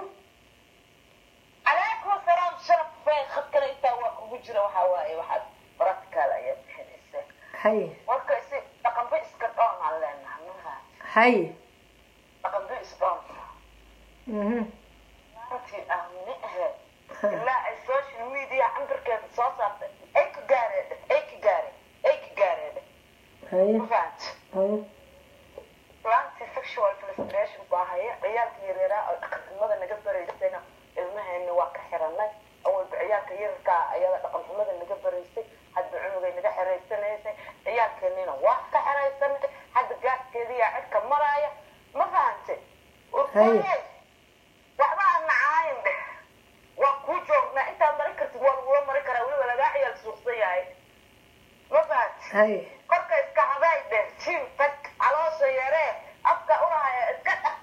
calaykum asalaam sharaf bay khadkana intaa waa kugu jira waxaa waaye waxaad practical ayaad bixinaysa haye marka isi dhaqanba iska dhoon aan leenaha nuha haye dhaqanba isdhoon mhm runtii aamine aheed ilaa ay social media cambarkeeda soo saartay ay ka gaareen ay ka gaareen ay ka gaareen haye ma fahamta haye planti sexual frustration baa haya ciyaalka yaryaaraa oo dhaqanxumada naga baraysayna ilmaheena waa ka xiranay awalba ciyaalka yararkaa ayada dhaqanxumada naga baraysay hadda cunugay naga xiraysanaysay ciyaalkeenina waa ka xiraysanay hadda gaaskeediyaa cidka maraaya ma fahantay Haye. waxba aan nacaayin dheh waa kuu joognaa intaad mari kartid waa lagula mari karaa weliba lagaa ciyaal suuqsan yahay ma fahantay haye korka iska haday dheh jiim tag caloosha yaree afka urahaya iska dhaq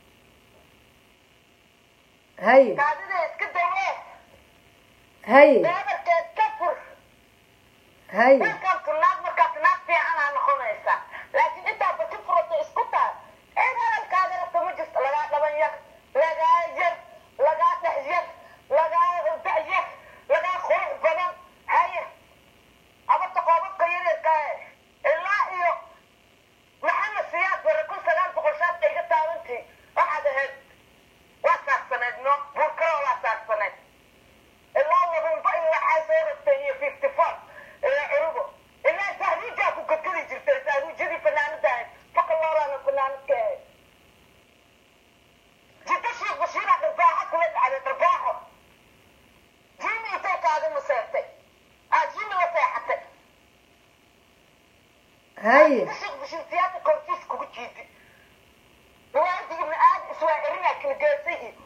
haye kaadida iska dawee haye beebarkeed ka fur haye dalkantu naag markaas naag fiicanaa noqonaysa laakiin intaaba ka furato isku taal cid hadalkaada rabta ma jirto lagaa dhaban yar lagaa yar lagaa dhex yar lagaa da yar lagaa qurux badan haye haye bishirtiyaada kortiis kugu jiidi riwaayadda ibni aadam iswaacirinaa kala geesay iyo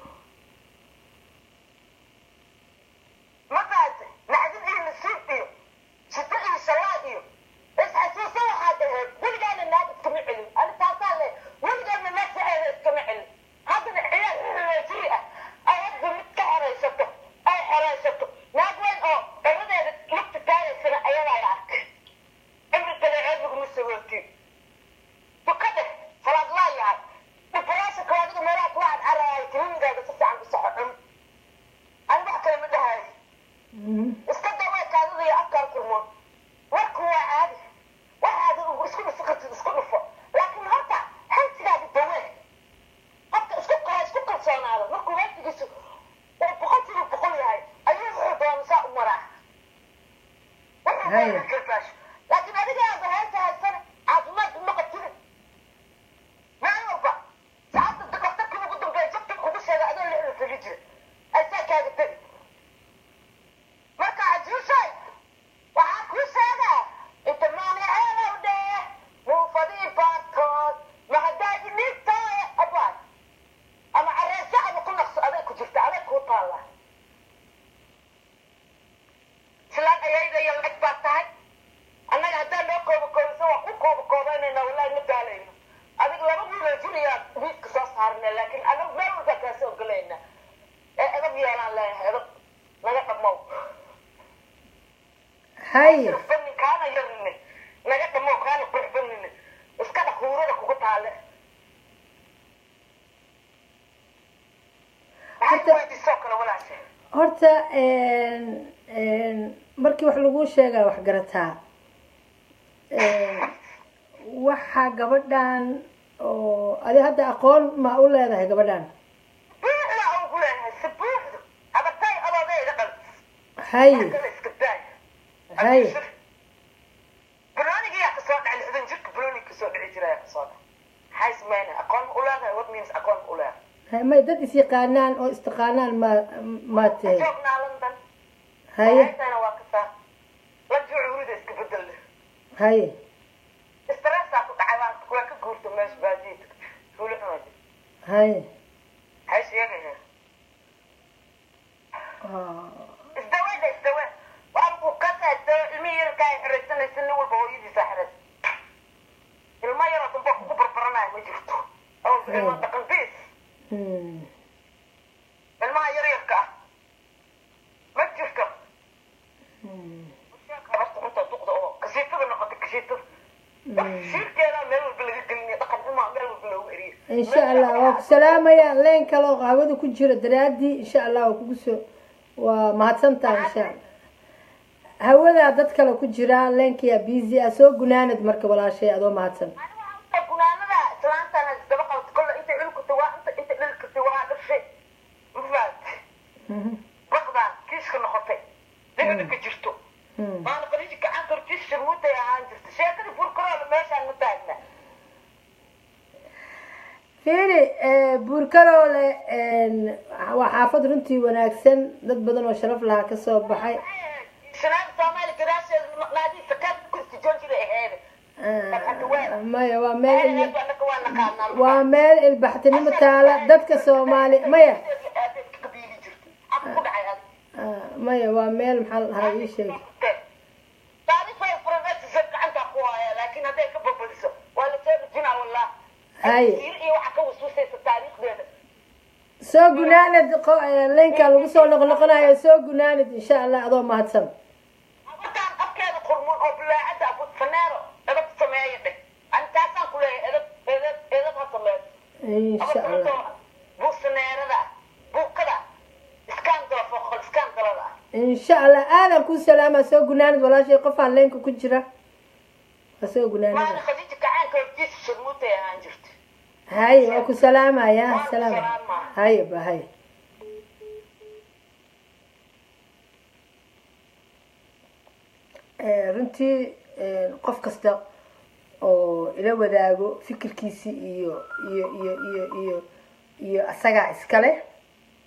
markaas nacdin iyo nasiib iyo shito iyo salaad iyo isxasuusa waxaad ahayd weligaana naag iskama celin ani taasaa le weligaana naag saceeda iskama celin haddana ciyaal jiri ah ay hadda mid ka xeraysato ay xeraysato naag weyn oo ciradeeda lugta taagaysana ayadaa la arkay cimri dabeeceed laguma sabootin tukade salaad laa yahay dhibaraasha kaadiga meelaha kula cadcaraayo tilmigaaga si fiican u soco cun ani wax kale ma dhahayo iska dawaa kaadida iyo afkaan kurmoon warku waa caadi waxaada isku dhufi kartid isku dhufo laakiin horta hantigaada dawee qofka isku kala isku kalsoonaado markuu hantigiisu uu boqol kiiba boqol yahay ayuu wuxuu doona saa u maraa wuxuu Haya. doona karbaasho laakiin adigaaba heesa haysana caafimaad uma qabtinin meel walba saacadda dhaktarkii ugu dambeeya jabta kugu sheega adoo lixda fili jira aysaa kaaga tegi marka cajuushay waxaa kuu sheegaa inta maaniceelow dhee muufadii baarkood mahadaadi niigtaaye abaad ama careesho ama ku naqso aday ku jirta aday kuu taallaa islaan ayaydaya lacag baad tahay annaga haddaan noo kooba koobiso waa ku kooba koobaynayna wallahi ma daalayno adig laba wiiloo jiriyaa miiska soo saarna laakiin anagu meel walbaa kaasi ogolayna ee edab yeelaan leeyahay edab naga dhammow haye banin kaana yarine naga dhammow kaana qurxbanine iska dhaq huurada kugu taale maxay Horta- weydiisoo kale walaashe horta een, een, markii wax laguu sheegaa wax garataa Een, waxa gabadhan oo adi hadda aqoon ma u leedahay gabadhan buuxda ugu leeyahay si buuxdu abatay odoodeeda qal haye kale iska daay haye banoonigiyaa kasoo dhacay lixdan jirka banooniga kasoo dhici jira ayaa kasoo dhacay maxay sameynay aqoon ma u leedahay what means aqoon ma u leedahay Haye, may dad is-yaqaanaan oo istaqaanaan ma ma tahay joognaa london haye haytana waa kasaa la jucuurida iska bedel haye stressaa ku dhacay waa waa ka guurta meesha baadiida fuuli xumaji haye maxay sheegaya Ah, isdaweeda isdawe waa ku kasaado ilmi yarka ay xiraysanaysa nin walba hooyadiisa xiray ilmo yaroo dambe kugu barbaranaya ma jirto oo ilmo dhaqan biis hmm. ilmaha yaryarka ah ma jirto Hmm. habarta cunta duqda oo kasiitada noqota kasiitada shiirkeeda meel walba laga gelinayo dhaqan xumaa meel walba loogu eriyo insha allah waa ku salaamaya leen kale oo qaawada ku jira daraadii insha allah waa kugu soo waa mahadsantahay insha allah hawadaa dad kale ku jira leenkiyaa busy ah soo gunaanad marka walaashay adoo mahadsan gunaanada islaantana isdaba qabta kolle intay dhulkata waa inta inta dhilkata waa dhashay ma fahamti Mhm. baqdaan kiiska noqotay dhiga dhika jirto Hmm. maana qaliiji gacan kortiisa mudday ahaan jirta sheekadii burkaroola meeshaan ma taagna fiiri eh, buurkaroole een, waa xaafad runtii wanaagsan dad badan oo sharaf lahaa kasoo baxay shanaada soomaali gadaasheeda naadii sakaad kursi joojira aheede Ah, maya waa meel ilmi anaka waa naqaanaa waa meel ilbaxtinimo taala dadka soomaali maya kabiili jirtay af ku dhacay adi Ah, maya waa meel maxaa la dhahaa ii sheeg taariikhay furanaysisa gacanta ku haya laakiin hadday ka babadiso waa la soo dhejinaa wallah Haye. Siir iyo waxa ka wasuusaysa taariikhdeeda soo gunaanad qo- eh, leenka lagu soo noqnoqonayo soo gunaanad insha allah adoo mahadsan habartaan afkeeda qurmun oo bilaacada abu faneero edab sameeya dheh ani taasaan ku leeyahay edab edab edab ha sameeyo insha allah abartoo buusaneerada buukada iskaan doofoqol iskaan dalada ah insha allah aadan ku salaama soo gunaanad walaashay qofaan leenka ku jira waa soo maana gunaanada khadiija gacaanka hortiisa shirmuutay ahaan jirta haye waa ku salaamaya Waa ku salaam salaama. haye ba haye Eh, runtii eh, qof kasta oo ila wadaago fikirkiisi iyo iyo iyo iyo iyo iyo asagaa iskale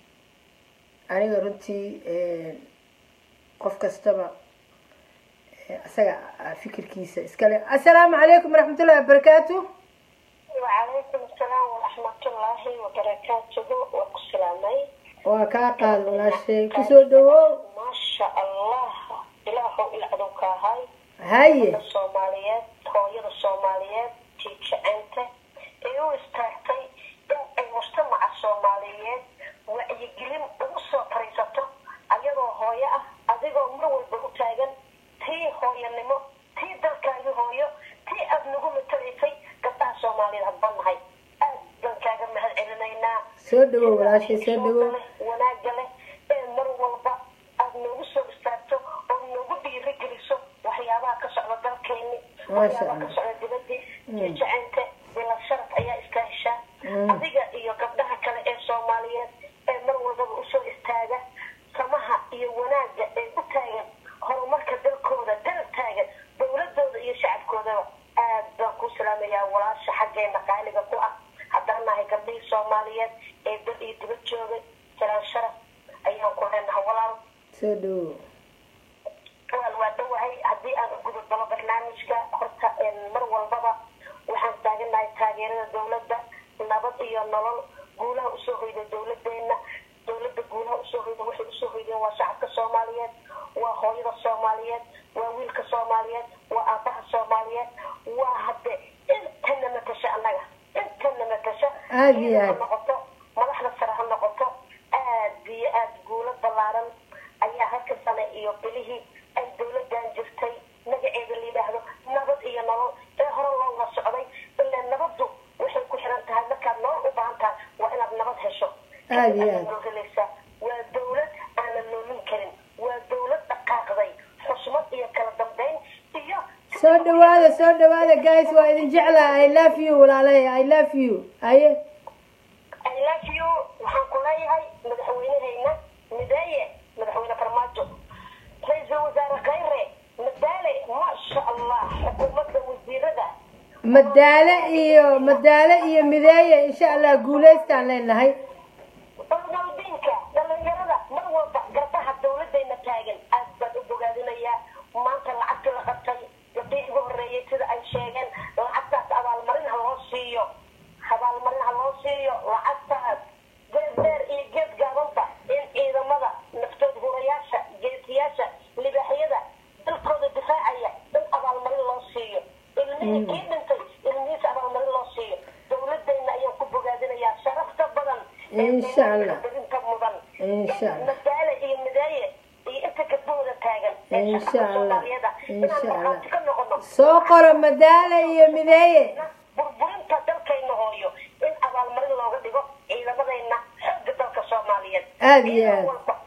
aniga runtii eh, qof kastaba ee asaga ah, fikirkiisa iskale assalaamu calaykum waraxmatullahi wabarakaatu وعليكم السلام ورحمة الله وبركاته وكسلامي waa kaa qaad walaashay kusoo dhawow ما شاء الله إلهو إلعدوك هاي haye الصوماليات هوية الصوماليات تيجعانته إيو استاكتي إن المجتمع الصوماليات وعيقلين أغسو فريسته أيضا هوية أذيقو مرول بغتاقن تي هوية نمو تي دلكاقي هوية تي أبنغو متريسي قطع صوماليات هبانهاي أدن كاقا مهل علمينا soo dhawow walaashay soo dhawow wanaaga leh ee mar walba aada noogu soo istaagto oo noogu dhiirigeliso waxyaabaha ka socda dalkeeni Masha waxyaabaha ka Allah. socda dibadii jacaynta bila sharaf ayaa iska heshaa Mm. adiga iyo gabdhaha kale ee soomaaliyeed ee mar walbaba usoo istaaga samaha iyo wanaaga ee u taagan horumarka dalkooda dal taagan dowladooda iyo shacabkoodaba aad baan ku salaamayaa walaasha xaggeena qaaliga ku ah haddaan nahay gabdhihii soomaaliyeed ee dal iyo dibad joogay salaan sharaf ayaan ku leenahay walaal soo dhawow walaal waa dhowahay haddii aan u gudubdalo barnaamijka horta een, mar walbaba waxaan taaganahay taageerada dowladda nabad iyo nolol guulaha usoo hoyda dowladeena dowladda guulaha usoo hoyda waxay usoo hoydeen waa shacabka soomaaliyeed waa hooyada soomaaliyeed waa wiilka soomaaliyeed waa aabaha soomaaliyeed waa hadde intana matasha annaga intana matasha Aad iyo ciidan ha aad. noqoto madaxda sare ha noqoto aad iyo aad guulo ballaaran ayaa halka sane iyo bilihii ay dowladan jirtay magaceeda la yidhaahdo nabad iyo nolol ee hore looga socday ilaa nabaddu waxay ku xiran tahay markaad nolol u baahan tahay waa inaad nabad hesho Aad iyo aad. Loo helaysaa. waa dowlad aanan loolin karin waa dowlad dhaqaaqday xusmad iyo kala dambeyn iyo soo dhawaada soo dhawaada guys waa idin jeclaa i love you walaalahay i love you haye I love you waxaan ku leeyahay madaxweynehayna mideeye madaxweyne farmaajo ra-iisul wasaare khayre madaale maasha allah xukuumadda wasiirada madaale iyo madaale iyo mideeye insha allah guulaystaan leenahay dowdinka dhalinyarada mar walba garbaha dowladayna taagan aad baan u bogaadinayaa maanta lacagta la qabtay gabdhihii ugu horreeyay sida ay sheegeen lacagtaas abaalmarin ha loo siiyo abaalmarin ha loo siiyo lacagtaas geed dheer iyo geed gaabanba in ciidamada naftood hurayaasha geesiyaasha libaaxyada dalkooda difaacaya in abaalmarin loo siiyo ilmihii kii dhintay ilmihiisa abaalmarin loo siiyo dowladayna ayaan ku bogaadinayaa sharafta badan ee Insha Allah. deegaanka badinta mudan Insha Allah. madaale iyo midaaye iyo inta gabdhooda taagan ee Insha shacabka Allah. Soomaaliyeed ah, inaan Insha Allah. markhaati ka noqono soo qoro madaale iyo mideeye burburinta dalkayna hooyo in abaalmarin looga dhigo ciidamadayna xooga dalka soomaaliyeed Aad iyo aad.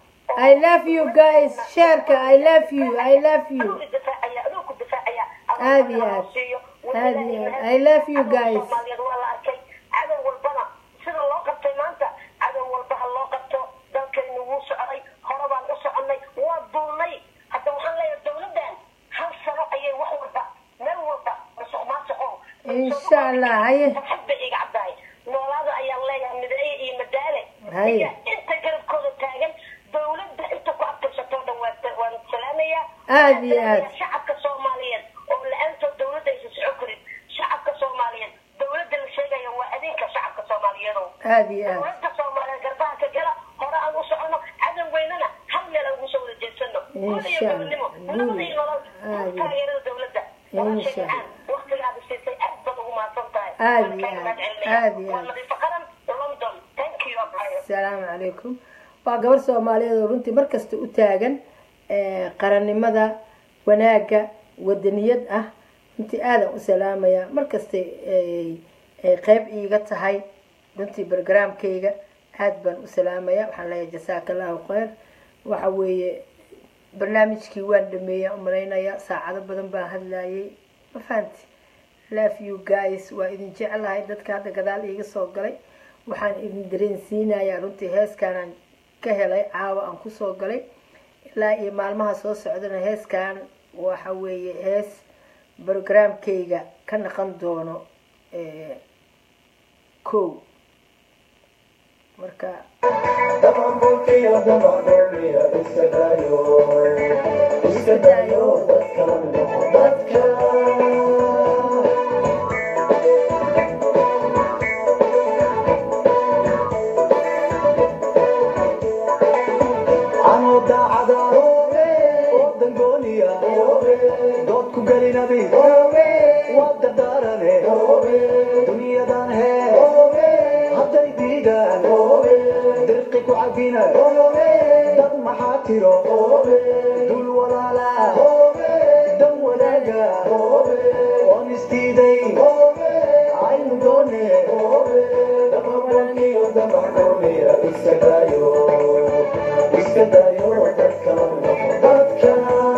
i love you guys sheerka i love you i love you adugu difaacaya adugu difaacaya Aad iyo aad. Aad iyo aad. I love you guys. soomaaliyeed waa la arkay cadow walbana sida loo qabtay maanta cadow walba ha loo qabto dalkaynu wuu socday hore baan u soconay waa duulnay hadda waxaan leeyahay dowladdan hal sano ayay wax walba meel walba masuq maasuqo insha allah haye farxad bay iga caddahay noolaada ayaan leeyahay mideeye iyo madaale Haye. iyo inta garabkooda taagan dowladda inta ku abtirsatoo dhan waa waan salaamayaa Aad iyo aad. shacabka soomaaliyeed oo la-aantood dowladda aysan socon karin shacabka soomaaliyeed dowladda la sheegaya waa adinka shacabka soomaaliyeedow aad iyo aad dowladda soomaaliyeed garbaha ka gala hore aan u socono cadan weynana hal meel aan ugu soo wada jeedsano guud iyo Insha gobonimo Allah. nabada iyo nolol Aad iyo- taageerada dowladda Insha walaashay Allah. macaan waqtigaada siisay aad baad ugu mahadsan tahay Aad Waan iyo kaaga aad. mahadcelinayaa. Aad iyo waa aad. nadiifo qaran london thank you abayo asalaamu calaykum waa gabar soomaaliyeed oo runtii mar kasta u taagan eh, qarannimada wanaagga wadaniyad ah runtii aadan u salaamaya mar kastay ay- ay qeyb iiga tahay runtii barogaraamkayga aad baan u salaamaya waxaan leeyahay jasaaka allahu kheyr waxa weeye barnaamijkii waan dhameeya umalaynaya saacado badan baan hadlayay ma fahanti love you guys waa idin jeclahay dadka hadda gadaal iiga soo galay waxaan idin dareensiinayaa runtii heeskaanaan ka helay caawa aan kusoo galay ilaa iyo maalmaha soo socdana heeskan waxa weeye hees brogramkayga ka naqan doono eh, kow marka Damanbolkiyo damanbolkiyo iska dayo iska dayo dadka la noqo dadka anoo daacada oo dangooniya dood ku gelinabi waa dardaarane dunyadan hee hadday diidaan dirqi ku cabina dad maxaa tiro dul walaala dan wadaaga oon isdiiday aynu doone damabalkiyo damaxumiya iska dayo iska dayo dadka la noqo dadka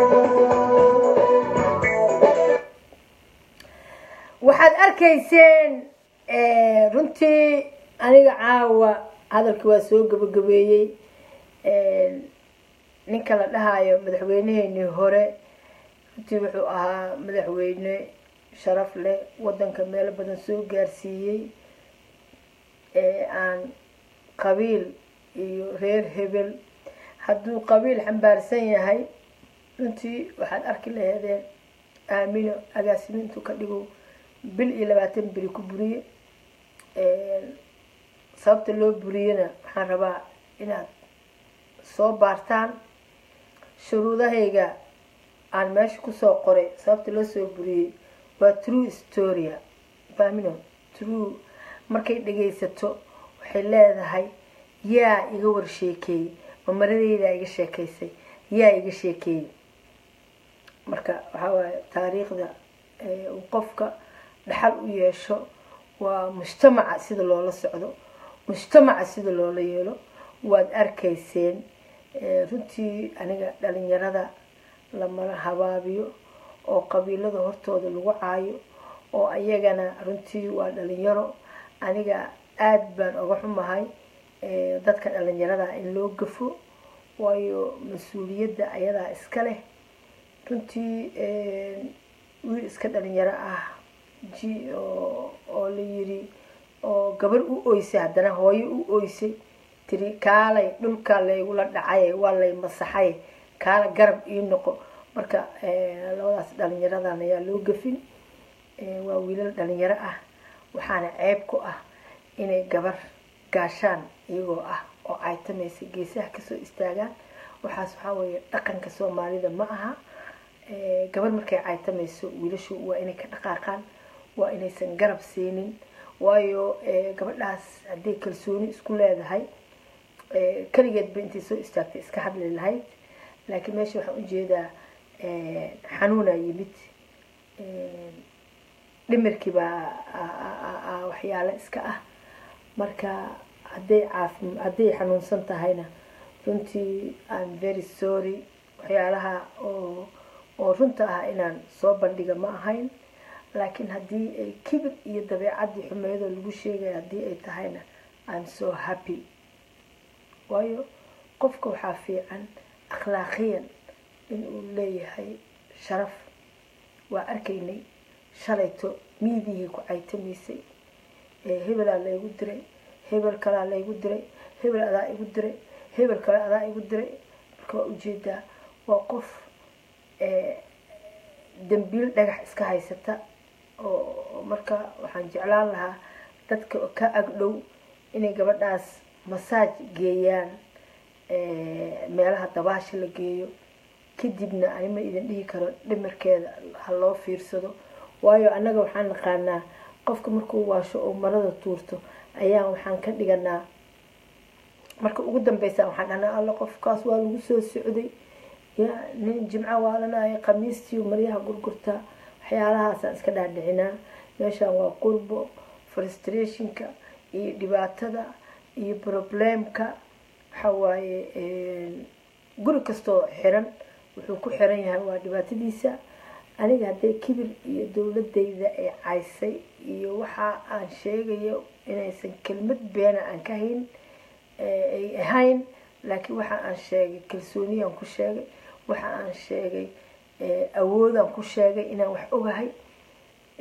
waxaad arkayseen eh, runtii aniga caawa hadalka waa soo gabagabeeyey Eh, ninka la dhahayo madaxweyneheenii hore runtii wuxuu ahaa madaxweyne sharaf leh wadanka meelo badan soo gaarsiiyey ee aan qabiil iyo reer hebel hadduu qabiil xambaarsan yahay runtii waxaad arki laheedeen aamino agaasimintu ka dhigo bil iyo labaatan beri ku buriye sababta loo buriyena waxaan rabaa inaad soo baartaan shuruudahayga aan meesha kusoo qoray sababta loo soo buriyey waa true storia famino true markay dhagaysato waxay leedahay yaa iga warsheekeeyey mamaradeydaa iga sheekaysay yaa iga sheekeeyey marka waxaa waaye taariikhda ee uu qofka dhaxal u yeesho waa mujtamaca sida loola socdo mujtamaca sida loola yeelo waad arkayseen Eh, runtii aniga dhalinyarada lamala habaabiyo oo qabiilada hortooda lagu caayo oo ayagana runtii waa dhalinyaro aniga aada baan uga xumahay eh, dadka dhalinyarada in loo gafo waayo mas-uuliyadda ayadaa iska leh runtii eh, wiil iska dhalinyaro ah ji oo oo la yiri oo gabar u oysay haddana hooyo u oysay tiri kaalay dhulka laygula dhacay waa lay masaxay kaala garab ii noqo marka eh, labadaas dhalinyaradan ayaa loo gafin Eh, waa wiilal dhalinyaro ah waxaana ceeb ku ah inay gabar gaashaan iyagoo ah oo caytamaysa geesaha kasoo istaagaan waxaas waxaa weeye dhaqanka soomaalida ma aha Eh, gabar markay caytamayso wiilashu waa inay ka dhaqaaqaan waa inaysan garab siinin waayo eh, gabadhaas hadday kalsooni isku leedahay eh, keligeedba intay soo istaagtay iska hadli lahayd laakiin meesha waxaan ujeedaa eh, xanuunaa yimid Eh, dhimirkii baa a- a- a- a- waxyaalo iska ah marka hadday caafi hadday xanuunsan tahayna runtii I'm very sorry waxyaalaha oo oo runta ah inaan soo bandhiga ma ahayn laakiin haddii ay kibir iyo dabeecadii xumeydoo lagu sheegaya haddii ay tahayna I'm so happy waayo qofka waxaa fiican akhlaaqiyan inuu leeyahay sharaf waa arkaynay shalayto miidihii ku caytamaysay ee hebelaa laygu diray hebel kalaa laygu diray hebel adaa igu diray hebel kale adaa igu diray marka waa ujeedaa waa qof ee dambiil dhagax iska haysata oo marka waxaan jeclaan lahaa dadka ka agdhow inay gabadhaas masaaj geeyaan ee, meelaha dabaasha la geeyo kadibna anima idin dhihi karo dhimirkeeda ha loo fiirsado waayo annaga waxaan naqaanaa qofka markuu waasho oo marada tuurto ayaan waxaan ka dhiganaa marka ugu dambeysa waxaan dhahnaa alla qofkaas waa lagu soo socday ya nin jimco waalanaya khamiistii maryaha gurgurtaa waxyaalahaasaan iska dhaadhicinaa meeshaan waa qurbo frustrationka iyo dhibaatada iyo problemka waxa waaye guri kastoo xiran wuxuu ku xiran yahay waa dhibaatadiisa aniga haddee kibir iyo dowladayda ay caysay iyo waxa aan sheegayo inaysan kelmad beena aan ka hayn ay ahayn laakiin waxa aan sheegay kalsooniyaan ku sheegay waxa aan sheegay awoodaan ku sheegay inaan wax ogahay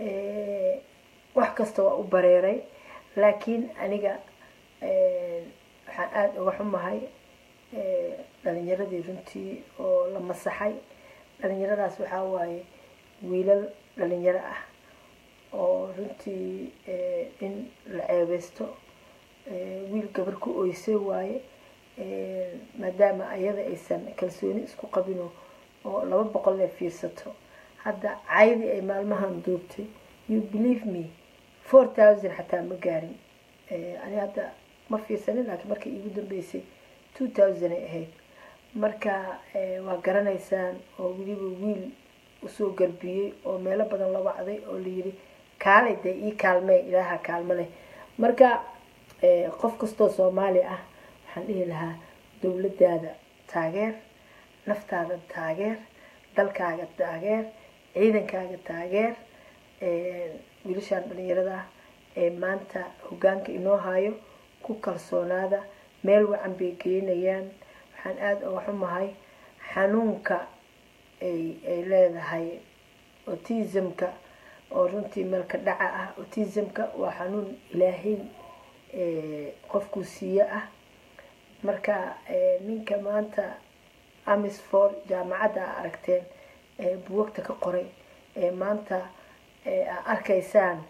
wax kasta waa u bareeray laakiin aniga waxaan aada uga xumahay dhalinyaradii runtii oo la masaxay dhalinyaradaas waxaa waaye wiilal dhalinyaro ah oo runtii in la ceebeysto wiil gabar ku oysay waaye maadaama ayada aysan kalsooni isku qabino oo laba boqol ee fiirsato hadda caydi ay maalmahan duubtay you believe me four thousand xataa ma gaarin ani hadda ma fiirsanin laakiin markii iigu dambeysay two thousand ay ahayd marka waa garanaysaan oo weliba wiil usoo garbiyey oo meelo badan la wacday oo layiri kaalay dee ii kaalmee ilaaha kaalmo leh marka qof kastoo soomaali ah waxaan dhihi lahaa dowladaada taageer naftaada taageer dalkaaga taageer ciidankaaga taageer wiilashaan dhalinyarada ee maanta hogaanka inoo hayo ku kalsoonaada meel wacan bay geynayaan waxaan aada uga xumahay xanuunka ay ay leedahay autismka oo runtii meelka dhaca ah autismka waa xanuun ilaahay qofkuu siiye ah marka ninka maanta amisfor jaamacadda a aragteen ee buwagta ka qoray ee maanta a arkaysaan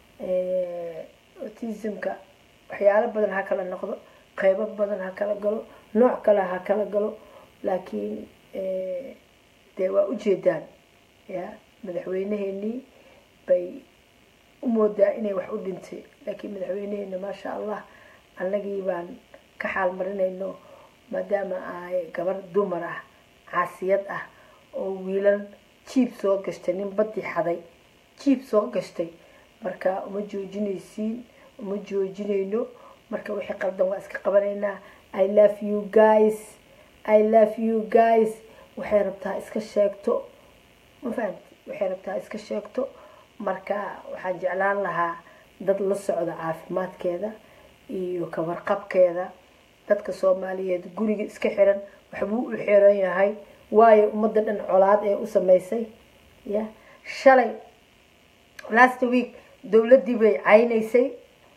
autismka waxyaalo badan ha kala noqdo qeybo badan ha kala galo nooc kale ha kala galo laakiin dee waa ujeedaan ya madaxweyneheenii bay u moodaa inay wax u dhintay laakiin madaxweyneheena maasha allah annagii baan ka xaal marinayno maadaama ay gabar dumar ah caasiyad ah oo wiilal jiib soo gashtay nin badii xaday jiib soo gashtay marka uma joojinaysiin uma joojinayno marka wixii qaldan waa iska qabanaynaa i love you guys i love you guys waxay rabtaa iska sheegto ma fahamti waxay rabtaa iska sheegto marka waxaan jeclaan lahaa dad la socda caafimaadkeeda iyo kawarqabkeeda dadka soomaaliyeed guriga iska xiran waxbuu u xiran yahay waayo ummadda dhan colaad ee u sameysay ya shalay last week dowladdii bay caynaysay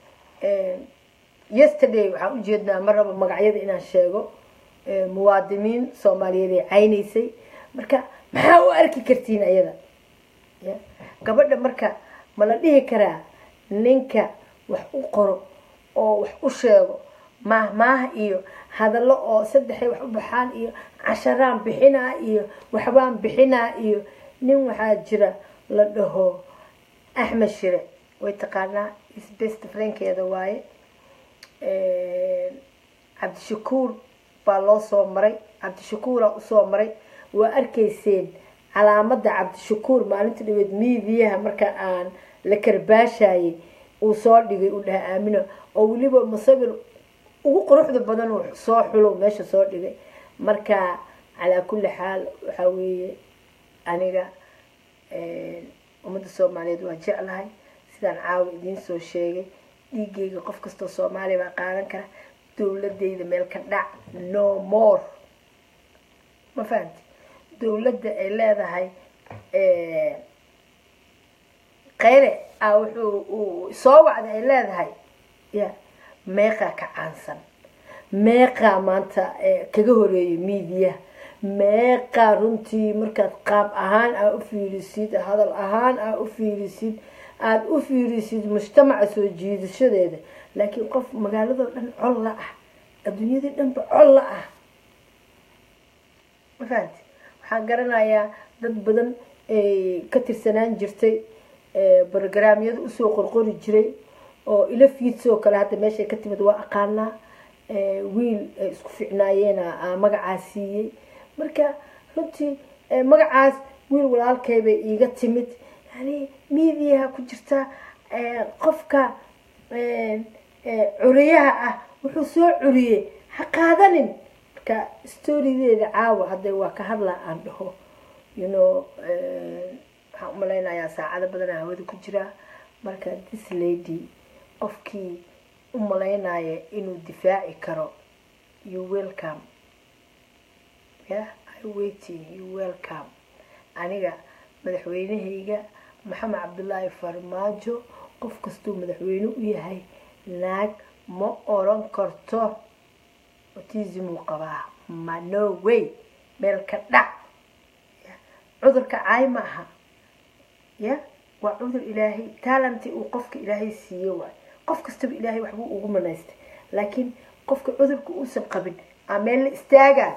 yesterday waxaan ujeednaa ma rabo magacyada inaan sheego muwaadiniin soomaaliyeed ay caynaysay marka maxaa u arki kartiin ayada ya gabadha marka ma la dhihi karaa ninka wax u qoro oo wax u sheego maahmaah iyo hadallo oo saddexay wax u baxaan iyo casharaan bixinaa iyo waxbaan bixinaa iyo nin waxaa jira la dhaho axmed shire way taqaanaa isbest frankeeda waaye cabdishakuur baa loo soo maray cabdishakuuraa usoo maray waa arkayseen calaamada cabdishakuur maalinta dhaweed miidiyaha marka aan la karbaashayay uu soo dhigay uu dhaha aamino oo weliba musawir ugu quruxda badan uu soo xulo meesha soo dhigay marka calaa kulli xaal waxaa weeye aniga ummadda soomaaliyeed waa jeclahay sidaan caawa idiin soo sheegay dhiigayga qof kastoo soomaaliya baa qaadan kara dowladayda meel ka dhac no more ma fahamti dowladda ay leedahay kheyre a wuxuu uu soo wacda ay leedahay ya meeqaa ka caansan meeqaa maanta kaga horeeyay miidiya meeqaa runtii markaad qaab ahaan aa u fiirisid hadal ahaan aa u fiirisid aada u fiirisid mujtamaca soo jiidashadeeda laakiin qof magaaladoo dhan col la ah adduunyadii dhanba col la ah ma fahamti waxaan garanayaa dad badan ka tirsanaan jirtay brogramyada usoo qorqori jiray oo ila fiidsoo kale hadda meeshay ka timid waa aqaanaa wiil ay isku ficnaayeena magacaas siiyey marka runtii magacaas wiil walaalkay bay iiga timid yani miidiyaha ku jirta qofka curiyaha ah wuxuu soo curiyey ha qaadanin marka storideeda caawa hadda waa ka hadlaa aan dhaho you know waxaan umalaynayaa saacado badanaa hawada ku jiraa marka this lady qofkii u malaynaya inuu difaaci karo you welcome ya i waiting you welcome aniga madaxweynehayga maxamed cabdullaahi farmaajo qof kastuu madaxweyne u yahay naag ma oran karto autism uu qabaa ma no way meel ka dhac Ya. cudurka caay ma aha ya waa cudur ilaahay taalanti uu qofka ilaahay siiye waay qof kastaba ilaahay waxbuu ugu manaystay laakiin qofka cudurka uusan qabin aa meel la istaagaa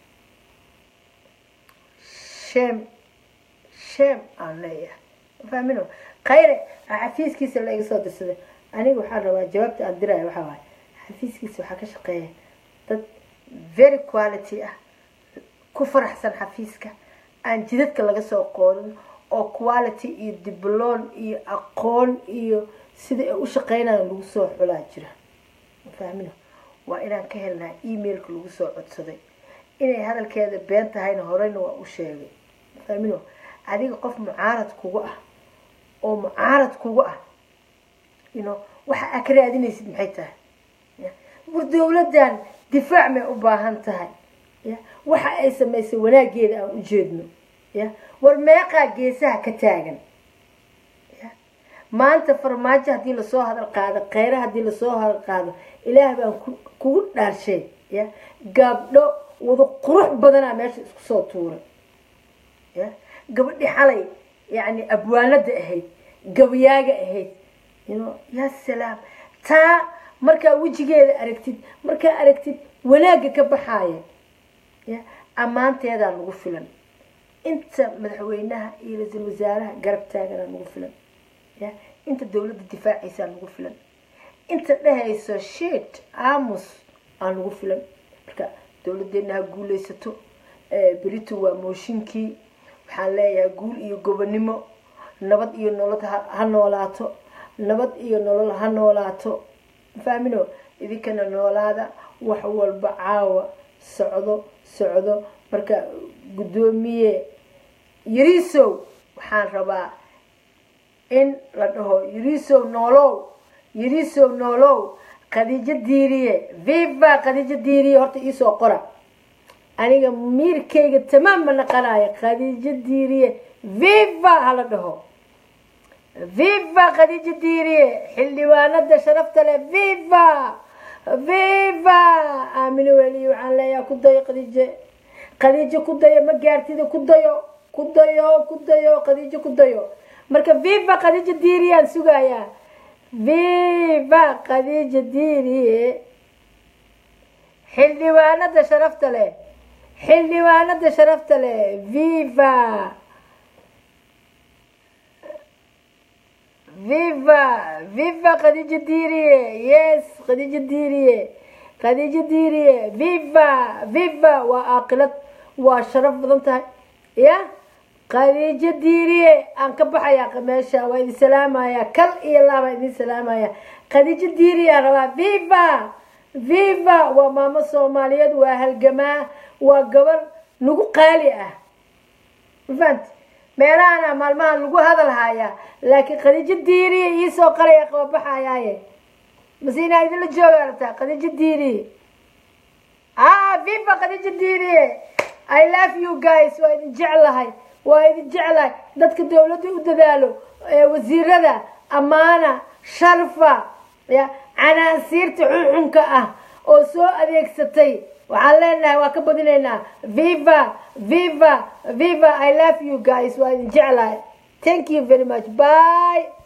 sheem sheem aan leeyahay fahmino khayre xafiiskiisa la iga soo dirsaday aniga waxaan rabaa jawaabta aan diraayo waxaa waaye xafiiskiisa waxaa ka shaqeeya dad very quality ah ku faraxsan xafiiska aan jidadka laga soo qoorin oo quality iyo dibloon iyo aqoon iyo sida ay u shaqeynayaan lagu soo xulaa jira fahmino waa inaan ka helnaa emailka lagu soo codsaday inay hadalkeeda been tahayna horeyna waa u sheegay fahmino adiga qof mucaarad kugu ah oo mucaarad kugu ah ino waxa aa ka raadinaysid maxay tahay ya war dowladdan difaac may u baahan tahay ya waxa ay samaysay wanaageeda aan u jeedno ya war meeqaa geesaha ka taagan ya maanta farmaajo haddii lasoo hadal qaado kheyre haddii lasoo hadal qaado ilaah baan ku- kugu dhaarshay ya gabdho wada qurux badanaa meesha isku soo tuuray ya gabadhi xalay yani abwaanada ahayd gabayaaga ahayd you know ya salaam taa markaa wejigeeda aragtid markaa aragtid wanaagga ka baxaaya ya ammaanteedaa nagu filan inta madaxweynaha iyo ra-iisul wasaaraha garab taaganaa nagu filan ya inta dowladda difaacaysaa nagu filan inta dhehayso shit aamus aa nagu filan marka dowladdeena ha guuleysato Eh, berito waa mooshinkii waxaan leeyahay guul iyo gobonimo nabad iyo nolol ha ha noolaato nabad iyo nolol ha noolaato fahmino idinkana noolaada wax walba caawa socdo socdo marka guddoomiye yariisow waxaan rabaa in la dhaho yariisow noolow yariisow noolow khadiijo diiriye viva khadiijo diiriye horta iisoo qora aniga miirkayga tamaam ma naqanaya khadiijo diiriye viva hala dhaho viva khadiijo diiriye xildhibaanada sharafta leh viva viva aamino weliye waxaan leeyahay ku dayo khadiijo khadiijo ku dayo ma gaartida ku dayo ku dayo ku dayo khadiijo ku dayo marka viva khadiijo diiriyaan sugayaa viva khadiijo diiriye xildhibaanada sharafta leh xildhibaanada sharafta leh viva viva viva khadiijo diiriye yes khadiijo diiriye khadiijo diiriye viva viva waa aaqilad waa sharaf badan tahay ya khadiijo diiriye aan ka baxaya meesha waa idin salaamaya kal iyo laabaa idin salaamaya khadiijo diiriye aan rabaa viva viva waa maamo soomaaliyeed waa halgamaa waa gabar nagu qaali ah mafahant meelahana maalmaha lagu hadal hayaa laakiin khadiijo diiriye iisoo qalaya qababaxayaaye mase inaa idinla jooga rabtaa khadiijo diiriye ah viva khadiijo diiriye i love you guys waa idin jeclahay waa idin jeclahay dadka dowladda u dadaalo ee wasiirada ammaana sharfa ya canaasiirta xunxunka ah oo soo adeegsatay waxaan leenahay waa ka badinaynaa viva viva viva i love you guys waa idin jeclahay thank you very much bye